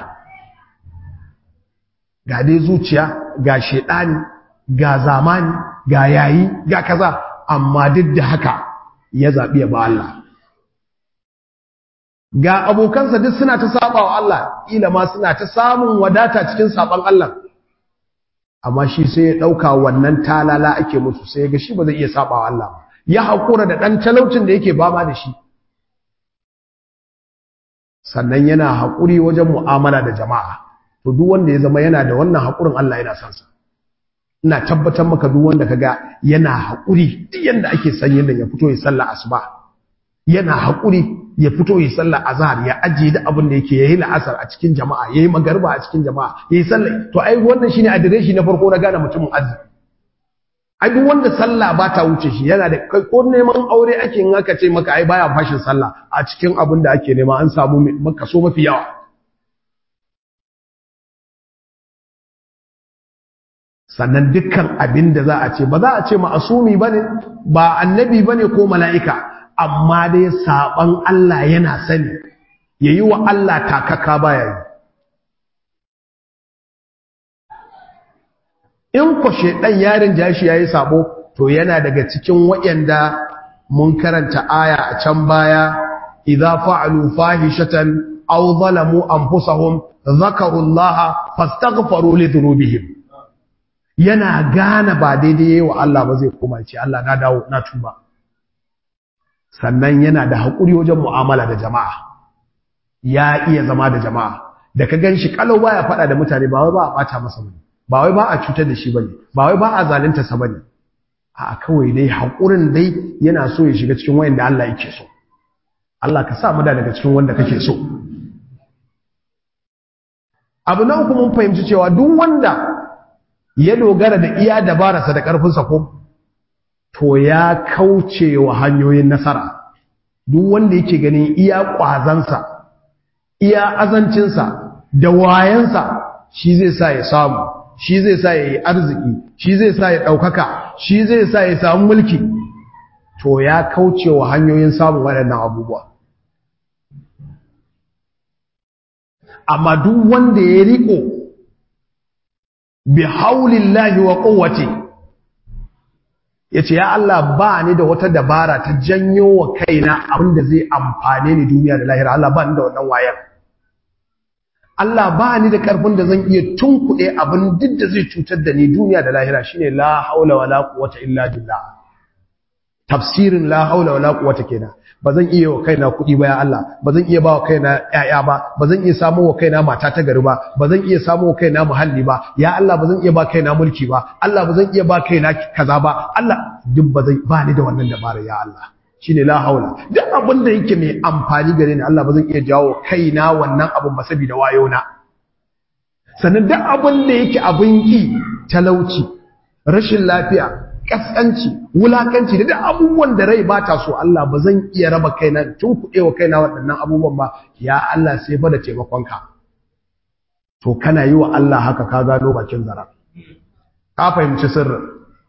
ga dai zuciya ga shedani ga zamani ga yayi ga kaza amma duk da haka ya zabi ya ba Allah ga abokansa duk suna ta saba wa Allah ila ma suna ta samun wadata cikin saban Allah amma shi sai ya dauka wannan talala ake musu sai ya ga shi ba zai iya saba wa Allah ya hakura da dan talaucin da yake bama da shi sannan yana hakuri wajen mu'amala da jama'a to duk wanda ya zama yana da wannan haƙurin Allah yana son sa ina tabbatar maka duk wanda kaga yana haƙuri duk yanda ake san yanda ya fito ya sallah asuba yana haƙuri ya fito ya sallah azhar ya ajiye da abin da yake yayi la'asar a cikin jama'a yayi magariba a cikin jama'a yayi sallah to ai wannan shine adireshi na farko na gane mutumin arziki ai duk wanda sallah ba ta wuce shi yana da kai ko neman aure ake in aka ce maka ai baya fashin sallah a cikin abin da ake nema an samu maka so mafi yawa sannan dukkan abin da za a ce ba za a ce ma'asumi ba ne ba annabi ba ne ko mala'ika amma dai saɓan Allah yana sani ya yi wa Allah takaka baya yi in kwashe ɗan yarin jashi ya yi sabo to yana daga cikin waɗanda mun karanta aya a can baya idza fa'alu fahishatan aw zalamu anfusahum zakarullaha fastaghfaru li dhunubihim yana gane ba daidai wa Allah ba zai koma ce Allah na dawo na tuba sannan yana da haƙuri wajen mu'amala da jama'a ya iya zama da jama'a da ka gan shi kalau baya faɗa da mutane ba wai ba a ɓata masa bane ba wai ba a cutar da shi bane ba wai ba a zalunta sa bane a kawai dai haƙurin dai yana so ya shiga cikin wayanda Allah yake so Allah ka sa mu da daga cikin wanda kake so abu na uku mun fahimci cewa duk wanda ya dogara da iya dabararsa da ƙarfinsa ko to ya kauce wa hanyoyin nasara duk wanda yake ganin iya ƙwazansa iya azancinsa da wayansa shi zai sa ya samu shi zai sa ya yi arziki shi zai sa ya ɗaukaka shi zai sa ya samu mulki to ya kauce wa hanyoyin samun waɗannan abubuwa amma duk wanda ya riƙo bi haulillahi wa quwwati yace ya Allah ba ni da wata dabara ta janyo wa kaina abinda zai amfane ni duniya da lahira Allah ba ni da wannan wayar Allah ba ni da karfin da zan iya tunkuɗe abin duk da zai cutar da ni duniya da lahira shine la haula wala quwwata illa billah tafsirin la haula wala quwwata kenan bazan iya wa kaina kuɗi ba ya Allah bazan iya ba wa kaina ƴaƴa ba bazan iya samu wa kaina mata ta gari ba bazan iya samu wa kaina muhalli ba ya Allah bazan iya ba kaina mulki ba Allah bazan iya ba kaina kaza ba Allah duk bazan ba ni da wannan dabara ya Allah shine la haula duk abin da yake mai amfani gare ni Allah ba zan iya jawo kaina wannan abin ba saboda wayo na sannan duk abin da yake abin ki talauci rashin lafiya kaskanci wulakanci da duk abubuwan da rai bata so Allah ba zan iya raba kaina tun kuɗewa kaina waɗannan abubuwan ba ya Allah sai fa da taimakonka to kana yi wa Allah haka ka gano bakin zara ka fahimci sirrin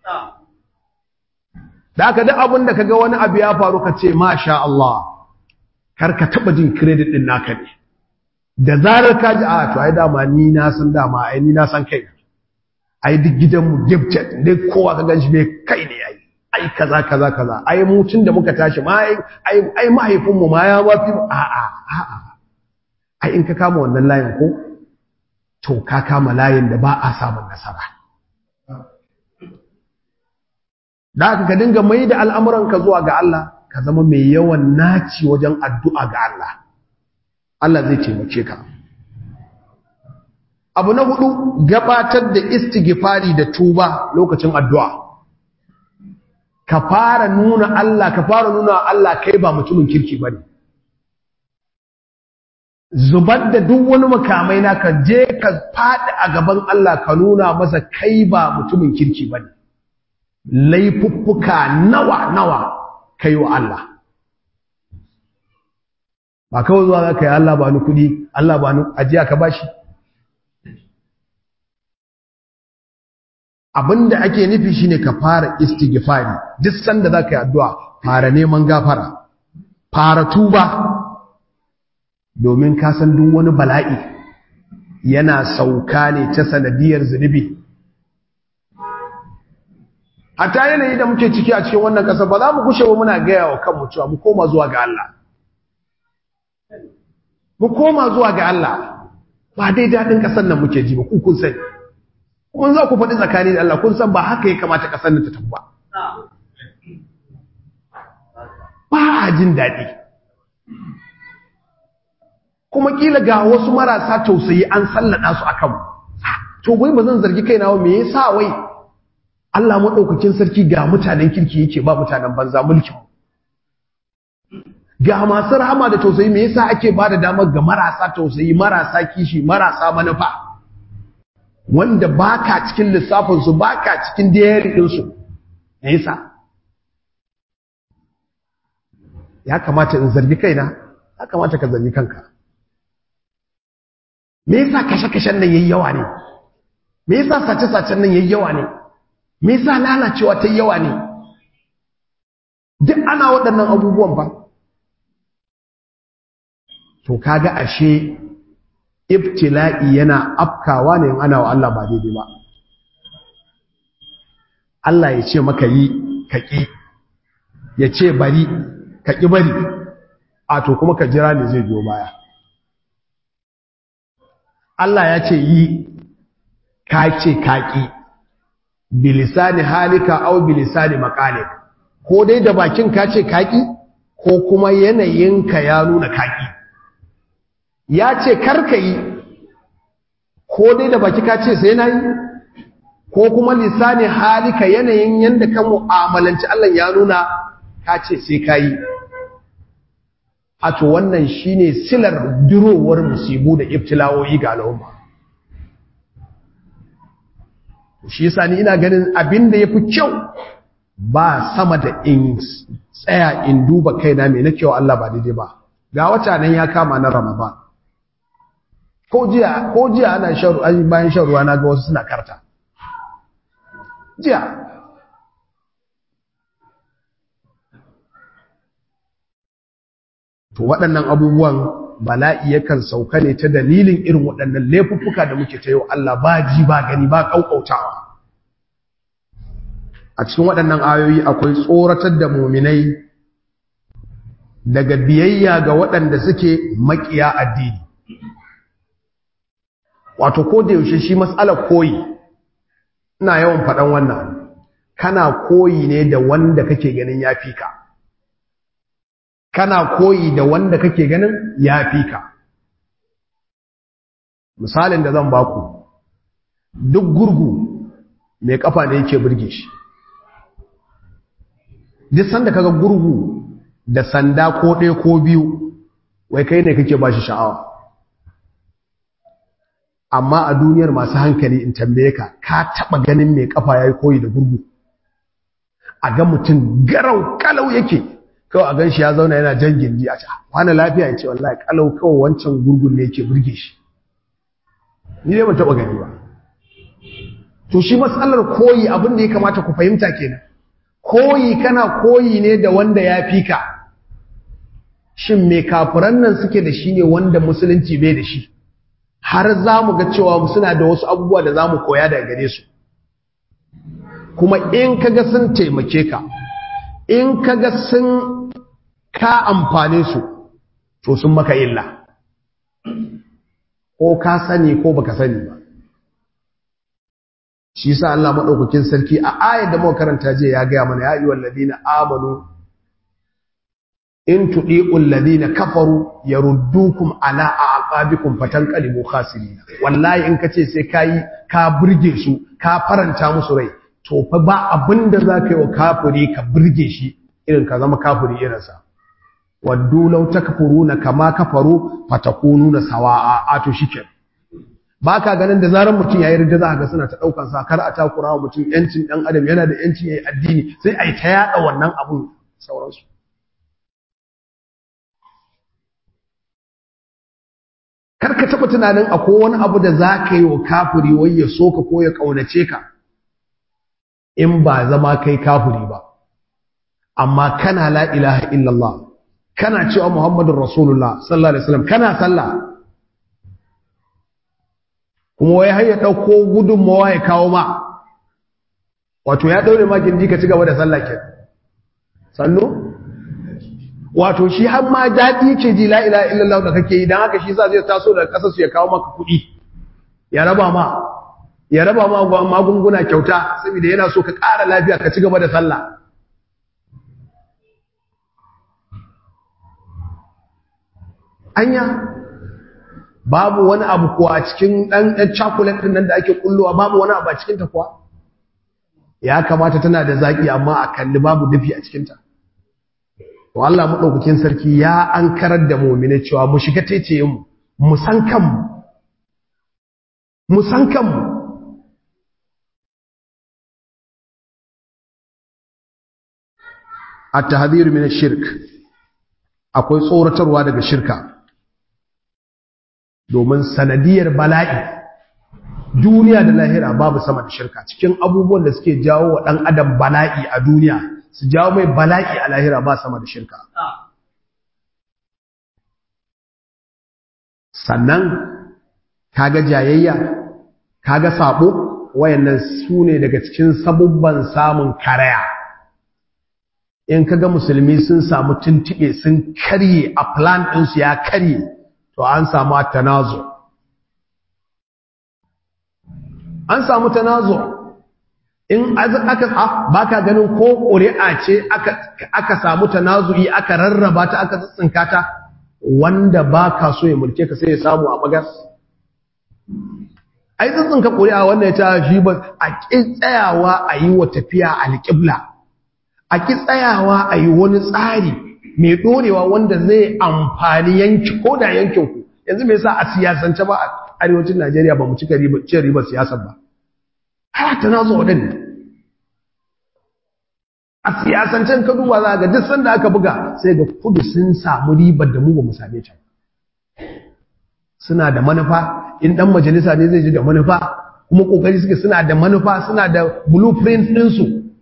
da aka duk abin da kaga wani abu ya faru ka ce masha Allah kar ka taba jin credit din naka ne da zarar ka ji a to ai dama ni na san dama ai ni na san kai ai duk gidanmu gifted duk kowa ka ganshi mai kai ne ai ai kaza kaza kaza ai mu tun da muka tashi ma ai ai mahaifinmu ma ya wafi a a a a ai in ka kama wannan layin ko to ka kama layin da ba a samun nasara da aka ka dinga mai da al'amuranka zuwa ga Allah ka zama mai yawan naci wajen addu'a ga Allah Allah zai taimake ka abu na hudu gabatar da istighfari da tuba lokacin addu'a ka fara nuna Allah ka fara nuna Allah kai ba mutumin kirki bane zubar da duk wani makamai na ka je ka faɗi a gaban Allah ka nuna masa kai ba mutumin kirki bane laifuffuka nawa nawa kai wa Allah ba kawai zuwa za ka yi Allah ba ni kuɗi Allah ba ni ajiya ka bashi abinda ake nufi shine ka fara istighfari duk sanda za ka yi addu'a fara neman gafara fara tuba domin ka san duk wani bala'i yana sauka ne ta sanadiyar zunubi hatta yanayi da muke ciki a cikin wannan ƙasa ba za mu kushe wa muna gaya wa kanmu cewa mu koma zuwa ga Allah mu koma zuwa ga Allah ba dai daɗin ƙasar nan muke ji ba ku kun sani kuma za ku faɗi tsakani da Allah kun san ba haka ya kamata ƙasar nan ta tafi ba ba a jin daɗi kuma kila ga wasu marasa tausayi an sallada su akan to wai ba zan zargi kaina wa me yasa wai Allah madaukakin sarki ga mutanen kirki yake ba mutanen banza mulkin ga masu rahama da tausayi me yasa ake ba da damar ga marasa tausayi marasa kishi marasa manufa wanda baka cikin lissafin su baka cikin diary din su me yasa ya kamata in zargi kaina ya kamata ka zargi kanka me yasa kashe-kashen nan yayi yawa ne me yasa sace-sacen nan yayi yawa ne me yasa lalacewa ta yawa ne duk ana waɗannan abubuwan ba to kaga ashe ibtila'i yana afkawa ne in ana wa Allah ba daidai ba Allah ya ce maka yi ka ƙi ya ce bari ka ƙi bari a to kuma ka jira ne zai biyo baya Allah ya ce yi ka ce kaƙi bilisani halika au bilisani makalik ko dai da bakin ka ce kaƙi ko kuma yanayinka ya nuna kaƙi ya ce karka yi ko dai da baki ka ce sai na yi ko kuma lisani halika yanayin yadda ka mu'amalanci Allah ya nuna ka ce sai ka yi a to wannan shine silar durowar musibu da ibtilawoyi ga al'umma shi yasa ni ina ganin abin da yafi kyau ba sama da in tsaya in duba kaina me nake wa Allah ba daidai ba ga wata nan ya kama na Ramadan ko jiya ko jiya ana shan bayan shan ruwa na ga wasu suna karta jiya to waɗannan abubuwan bala'i yakan sauka ne ta dalilin irin waɗannan laifuffuka da muke ta yau Allah ba ji ba gani ba ƙauƙautawa a cikin waɗannan ayoyi akwai tsoratar da muminai daga biyayya ga waɗanda suke maƙiya addini wato ko da yaushe shi matsalar koyi ina yawan faɗan wannan kana koyi ne da wanda kake ganin ya fi ka kana koyi da wanda kake ganin ya fi ka misalin da zan baku duk gurgu mai kafa ne yake burge shi duk sanda kaga gurgu da sanda ko ɗaya ko biyu wai kai ne kake ba shi sha'awa amma a duniyar masu hankali in tambaye ka ka taɓa ganin mai kafa ya yi koyi da gurgu a ga mutum garau kalau yake kawai a gan shi ya zauna yana jan gindi a ca wani lafiya ya ce wallahi kalau kawai wancan gurgun ne yake burge shi ni dai ban taɓa gani ba to shi matsalar koyi abin da ya kamata ku fahimta kenan koyi kana koyi ne da wanda ya fi ka shin me kafiran nan suke da shi ne wanda musulunci bai da shi har za mu ga cewa suna da wasu abubuwa da za mu koya daga gare su kuma in kaga sun taimake ka in kaga sun ka amfane su to sun maka illa ko ka sani ko baka sani ba shi sa Allah madaukakin sarki a ayar da muka karanta je ya gaya mana ya ayyuhal ladina amanu in tudiqul ladina kafaru yaruddukum ala aqabikum fatanqalibu khasirin wallahi in kace sai kai ka burge su ka faranta musu rai to fa ba abinda zaka yi wa kafiri ka burge shi irin ka zama kafiri irin sa waddu law takfuruna kama kafaru fatakununa sawa'a ato shike baka ganin da zaran mutum yayi ridda za ka ga suna ta daukan sa kar a takura wa mutum yancin dan adam yana da yancin yayi addini sai ai ta yada wannan abun sauransu kar ka taɓa tunanin akwai wani abu da za ka yi wa kafiri wai ya so ka ko ya ƙaunace ka in ba zama kai kafiri ba amma kana la ilaha illallah kana cewa muhammadun rasulullah sallallahu alaihi wasallam kana sallah kuma wai har ya ɗauko gudunmawa ya kawo ma wato ya ɗaure ma gindi ka ci gaba da sallah ke sannu wato shi har ma daɗi ce ji la ilaha illallah da kake yi don haka shi sa zai taso daga ƙasar su ya kawo maka kuɗi ya raba ma ya raba ma magunguna kyauta saboda yana so ka ƙara lafiya ka ci gaba da sallah anya babu wani abu kuwa a cikin ɗan ɗan chocolate ɗin nan da ake kullowa babu wani abu a cikinta kuwa ya kamata tana da zaƙi amma a kalli babu dafi a cikinta to Allah maɗaukakin sarki ya an karar da mu'mini cewa mu shiga taitayen mu mu san kanmu mu san kanmu at-tahdhir min ash-shirk akwai tsoratarwa daga shirka domin sanadiyar bala'i duniya da lahira babu sama da shirka cikin abubuwan da suke jawo wa ɗan adam bala'i a duniya su jawo mai bala'i a lahira ba sama da shirka sannan kaga jayayya kaga sabo wayannan su ne daga cikin sabubban samun karaya in kaga musulmi sun samu tuntuɓe sun karye a plan ɗinsu ya karye to an samu tanazo an samu tanazo in aka baka ganin ko ƙuri'a ce aka samu tanazu'i aka rarraba ta aka tsinka ta wanda baka so ya mulke ka sai ya samu a bagas ai tsinka ƙuri'a wanda ya ta shi ba a ƙi tsayawa a yi wa tafiya alƙibla a ƙi tsayawa a yi wani tsari mai ɗorewa wanda zai amfani yanki ko da yankinku yanzu mai sa a siyasance ba a arewacin najeriya ba mu cika cin ribar siyasar ba haya ta nazo ɗin a siyasancen ka duba za ga duk sanda aka buga sai ga kudu sun samu ribar da mu ba mu same ta suna da manufa in ɗan majalisa ne zai ji da manufa kuma ƙoƙari suke suna da manufa suna da blueprint ɗinsu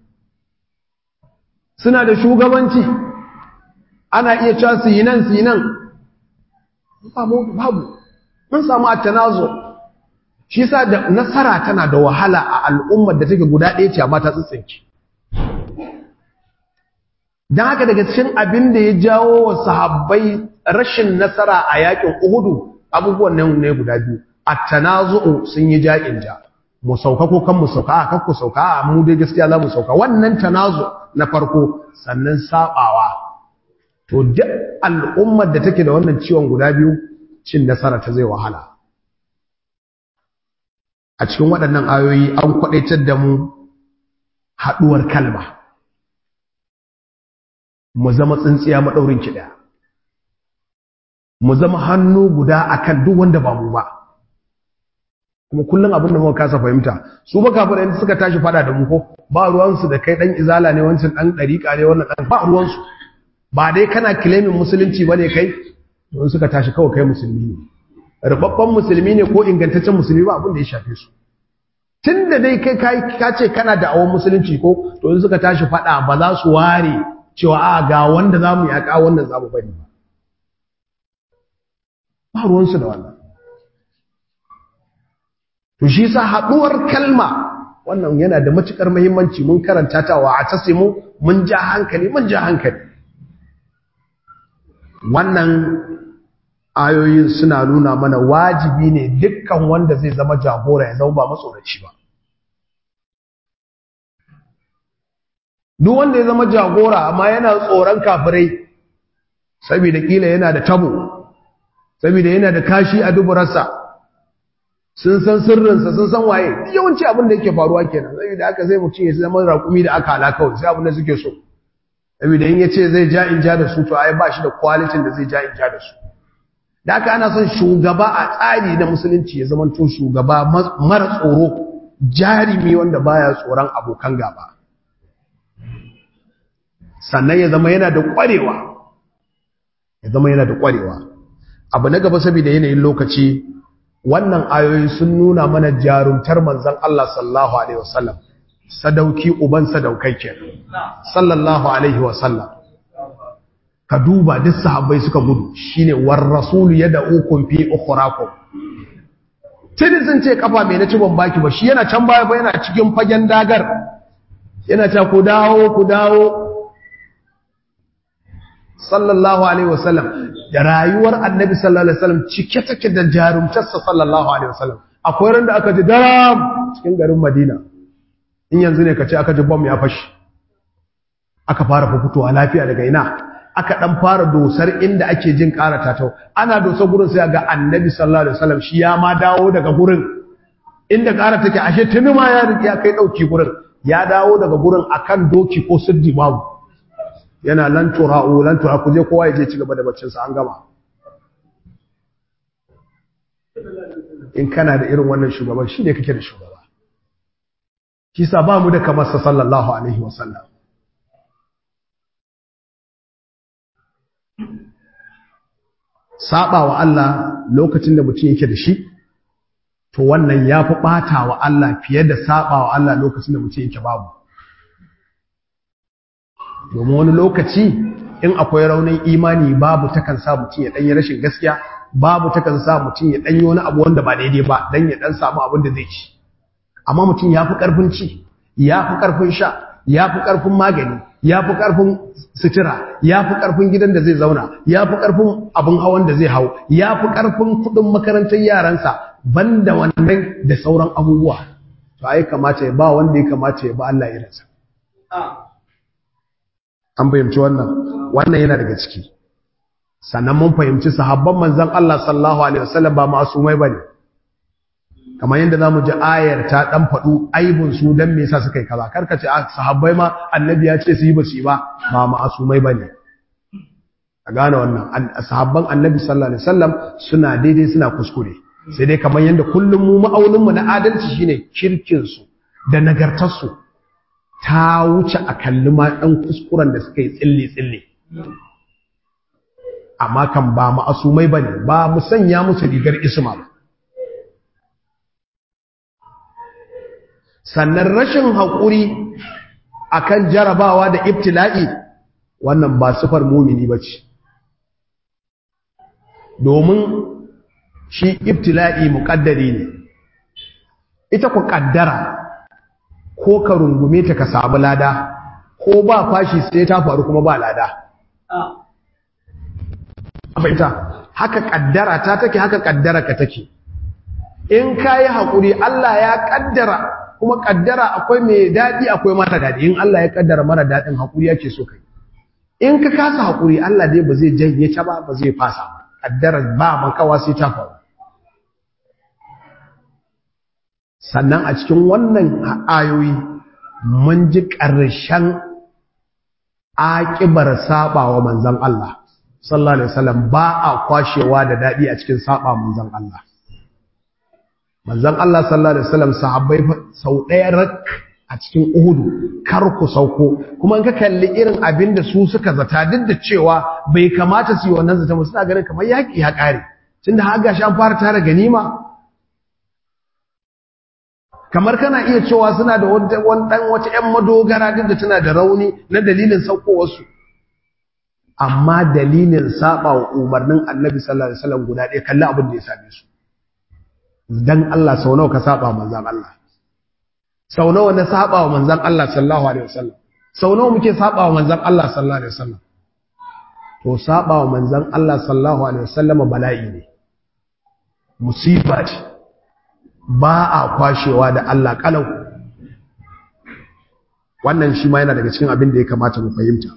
suna da shugabanci ana iya cewa su yi nan su yi nan babu mun samu attanazo shi sa da nasara tana da wahala a al'ummar da take guda ɗaya ce amma ta tsitsinki don haka daga cikin abin da ya jawo wa sahabbai rashin nasara a yakin uhudu abubuwan nan ne guda biyu attanazo sun yi ja'in ja mu sauka ko kan mu sauka a kan ku sauka a mu dai gaskiya za mu sauka wannan tanazo na farko sannan sabawa to duk al'ummar da take da wannan ciwon guda biyu cin nasara ta zai wahala a cikin waɗannan ayoyi an kwaɗaitar da mu haɗuwar kalma mu zama tsintsiya maɗaurin ki ɗaya mu zama hannu guda akan duk wanda ba mu ba kuma kullum abin da muka kasa fahimta su ba kafirai suka tashi fada da mu ko ba ruwansu da kai dan izala ne wancan dan dariƙa ne wannan dan ba ruwansu ba dai kana claiming musulunci bane kai don suka tashi kawai kai musulmi ne rubabban musulmi ne ko ingantaccen musulmi ba abin da ya shafe su tunda dai kai kai ka ce kana da awon musulunci ko to in suka tashi fada ba za su ware cewa a ga wanda zamu yaka wannan zamu bari ba ba ruwansu da wannan to shi sa haɗuwar kalma wannan yana da matukar muhimmanci mun karanta ta wa atasimu mun ja hankali mun ja hankali wannan ayoyin suna nuna mana wajibi ne dukkan wanda zai zama jagora ya zama ba matsoraci ba duk wanda ya zama jagora amma yana tsoron kafirai saboda kila yana da tabo saboda yana da kashi a duburarsa sun san sirrinsa sun san waye yawanci abin da yake faruwa kenan saboda haka sai mutum ya zama raƙumi da aka halaka kawai sai abin da suke so saboda in yace zai ja in ja da su to ai ba shi da quality da zai ja in ja da su da haka ana son shugaba a tsari na musulunci ya zama to shugaba mara tsoro jarimi wanda baya tsoron abokan gaba sannan ya zama yana da ƙwarewa ya zama yana da ƙwarewa abu na gaba saboda yanayin lokaci wannan ayoyi sun nuna mana jarumtar manzon Allah sallallahu alaihi wasallam sadauki uban sadaukai kenan sallallahu alaihi wasallam ka duba duk sahabbai suka gudu shine war rasul yad'ukum fi ukhrakum tuni sun ce kafa mai na ci ban baki ba shi yana can baya ba yana cikin fagen dagar yana ta ku dawo ku dawo sallallahu alaihi wasallam da rayuwar annabi sallallahu alaihi wasallam cike take da jarumtarsa sallallahu alaihi wasallam akwai ran da aka ji daram cikin garin Madina in yanzu ne kace aka ji bom ya fashi aka fara fitowa lafiya daga ina aka dan fara dosar inda ake jin karata ta ana dosar gurin sai ga annabi sallallahu alaihi wasallam shi ya ma dawo daga gurin inda kara take ashe tuni ma ya ya kai dauki gurin ya dawo daga gurin akan doki ko siddi babu yana lan tura'u lan tura ku je kowa ya je ci gaba da baccin sa an gama in kana da irin wannan shugaban shine kake da shugaba kisa ba mu da kamar sa sallallahu alaihi wasallam saba wa Allah lokacin da mutum yake da shi to wannan ya fi ɓata wa Allah fiye da saba wa Allah lokacin da mutum yake babu domin wani lokaci in akwai raunin imani babu takan sa mutum ya ɗanyi rashin gaskiya babu takan sa mutum ya ɗanyi wani abu wanda ba daidai ba don ya ɗan samu abin da zai ci amma mutum ya fi ƙarfin ci ya fi ƙarfin sha ya fi ƙarfin magani ya fi ƙarfin sutura ya fi ƙarfin gidan da zai zauna ya fi ƙarfin abin hawan da zai hau ya fi ƙarfin kuɗin makarantar yaransa banda wannan da sauran abubuwa to ai kamata ya ba wanda ya kamata ya ba Allah irinsa an fahimci wannan wannan yana daga ciki sannan mun fahimci sahabban manzon Allah sallallahu alaihi wasallam ba masumai bane kamar yadda zamu ji ayar ta dan fadu aibun su dan me yasa suka yi kaza karka ce sahabbai ma annabi ya ce su yi ba su yi ba ba masumai bane a gane wannan sahabban annabi sallallahu alaihi wasallam suna daidai suna kuskure sai dai kamar yadda kullum mu ma'aunin mu na adalci shine kirkin su da nagartar su ta wuce a kalli ma dan kuskuren da suka yi tsille tsille amma kan ba ma'asumai bane ba mu sanya musu rigar isma ba sannan rashin haƙuri akan jarabawa da ibtila'i wannan ba sifar mumini ba ce domin shi ibtila'i muƙaddari ne ita ku ƙaddara ko ka rungume ta ka samu lada ko ba fashi sai ta faru kuma ba lada ita haka ƙaddara ta take haka ƙaddara ka take in ka yi haƙuri Allah ya ƙaddara kuma kaddara akwai mai daɗi akwai mara daɗi in Allah ya kaddara mara daɗin haƙuri yake so kai in ka kasa haƙuri Allah dai ba zai janye ta ba ba zai fasa ba kaddara ba makawa sai ta faru sannan a cikin wannan ayoyi mun ji ƙarshen aƙibar saɓawa manzan Allah sallallahu alaihi wasallam ba a kwashewa da daɗi a cikin saɓa manzan Allah manzan Allah sallallahu alaihi wasallam sahabbai sau ɗaya rak a cikin Uhudu kar ku sauko kuma in ka kalli irin abin da su suka zata duk da cewa bai kamata su yi wannan zata ba suna ganin kamar yaƙi ya ƙare tunda har gashi an fara tara ganima kamar kana iya cewa suna da wani dan wata ƴan madogara duk da tana da rauni na dalilin saukowarsu amma dalilin saba wa umarnin Annabi sallallahu alaihi wasallam guda ɗaya kalli abin da ya same su dan Allah sau nawa ka saba manzon Allah sau nawa na saba wa manzon Allah sallallahu alaihi wasallam sau nawa muke saba wa manzon Allah sallallahu alaihi wasallam to saba wa manzon Allah sallallahu alaihi wasallam bala'i ne musiba ce ba a kwashewa da Allah kalau wannan shi ma yana daga cikin abin da ya kamata mu fahimta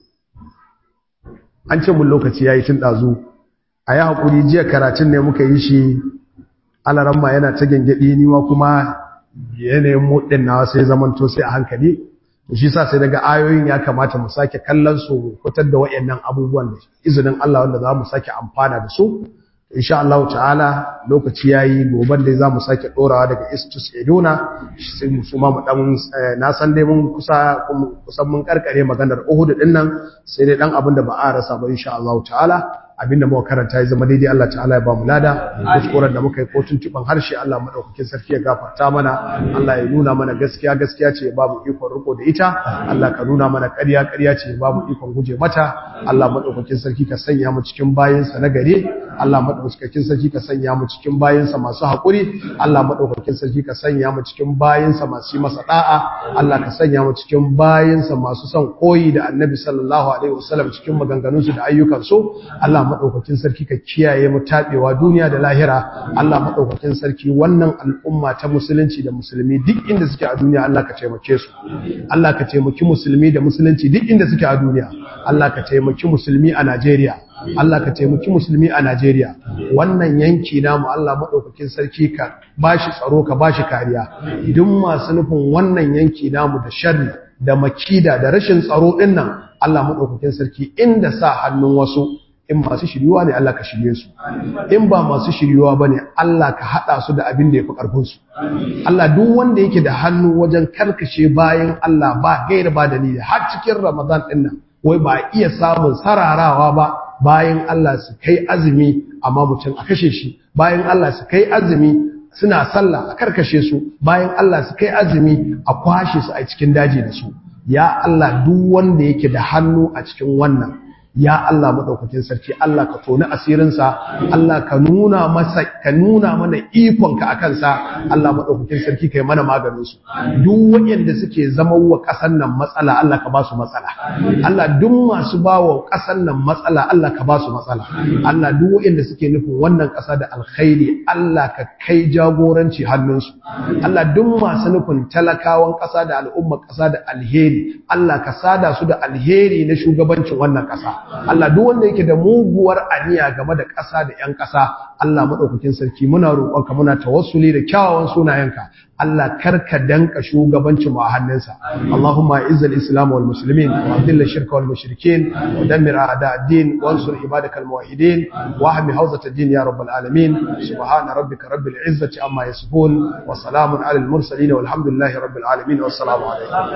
an ce mun lokaci yayi tun dazu a yi hakuri jiya karatun ne muka yi shi alaramma yana ta gengedi ni ma kuma yanayin mudin nawa sai zamanto sai a hankali shi sa sai daga ayoyin ya kamata mu sake kallon su fitar da wayannan abubuwan da izinin Allah wanda za mu sake amfana da su insha Allah ta'ala lokaci yayi goban da zamu sake dorawa daga istus eduna sai mu suma mu dan na san dai mun kusa kusan mun karkare maganar Uhud din nan sai dai dan abin da ba a rasa ba insha Allah ta'ala abinda muka karanta ya zama daidai Allah ta'ala ya ba mu lada kuskuren da muka yi ko tuntuban harshe Allah madaukakin sarki ya gafarta mana Allah ya nuna mana gaskiya gaskiya ce ya ba mu ikon riko da ita Allah ka nuna mana ƙarya ƙarya ce ya ba mu ikon guje mata Allah madaukakin sarki ka sanya mu cikin bayinsa na gare Allah madaukakin sarki ka sanya mu cikin bayinsa masu haƙuri Allah madaukakin sarki ka sanya mu cikin bayinsa masu yi masa da'a Allah ka sanya mu cikin bayinsa masu son koyi da Annabi sallallahu alaihi wasallam cikin maganganunsu da ayyukansu Allah maɗaukakin sarki ka kiyaye mu taɓewa duniya da lahira Allah maɗaukakin sarki wannan al'umma ta musulunci da musulmi duk inda suke a duniya Allah ka taimake su Allah ka taimaki musulmi da musulunci duk inda suke a duniya Allah ka taimaki musulmi a Najeriya Allah ka taimaki musulmi a Najeriya wannan yanki namu Allah maɗaukakin sarki ka bashi tsaro ka bashi kariya duk masu nufin wannan yanki namu da sharri da makida da rashin tsaro ɗin nan Allah maɗaukakin sarki inda sa hannun wasu in masu shiryuwa ne Allah ka shirye su in ba masu shiryuwa ba ne Allah ka haɗa su da abin da ya fi ƙarfinsu Allah duk wanda yake da hannu wajen karkashe bayan Allah ba gaira ba dalili har cikin Ramadan ɗin nan wai ba iya samun sararawa ba bayan Allah su kai azumi amma mutum a kashe shi bayan Allah su kai azumi suna sallah a karkashe su bayan Allah su kai azumi a kwashe su a cikin daji da su ya Allah duk wanda yake da hannu a cikin wannan ya Allah madaukakin sarki Allah ka toni asirinsa Allah ka nuna masa ka nuna mana ikonka akan sa Allah madaukakin sarki kai mana maganin su duk wanda suke zama wa kasan nan matsala Allah ka ba su matsala Allah duk masu ba wa kasan nan matsala Allah ka ba su matsala Allah duk wanda suke nufin wannan kasa da alkhairi Allah ka kai jagoranci hannunsu Allah duk masu nufin talakawan kasa da al'umma kasa da alheri Allah ka sada su da alheri na shugabancin wannan kasa Allah duk wanda yake da muguwar aniya game da ƙasa da ƴan ƙasa Allah madaukakin sarki muna roƙonka muna tawassuli da kyawawan sunayenka Allah karka danka shugabancin mu a hannunsa Allahumma izzil islam wal muslimin wa adil shirka wal mushrikin wa dammir a'da ad-din wa ansur ibadakal muwahhidin wa ahmi hawzat ad-din ya rabbal alamin subhana rabbika rabbil izzati amma yasifun wa salamun alal mursalin walhamdulillahi rabbil alamin wassalamu alaikum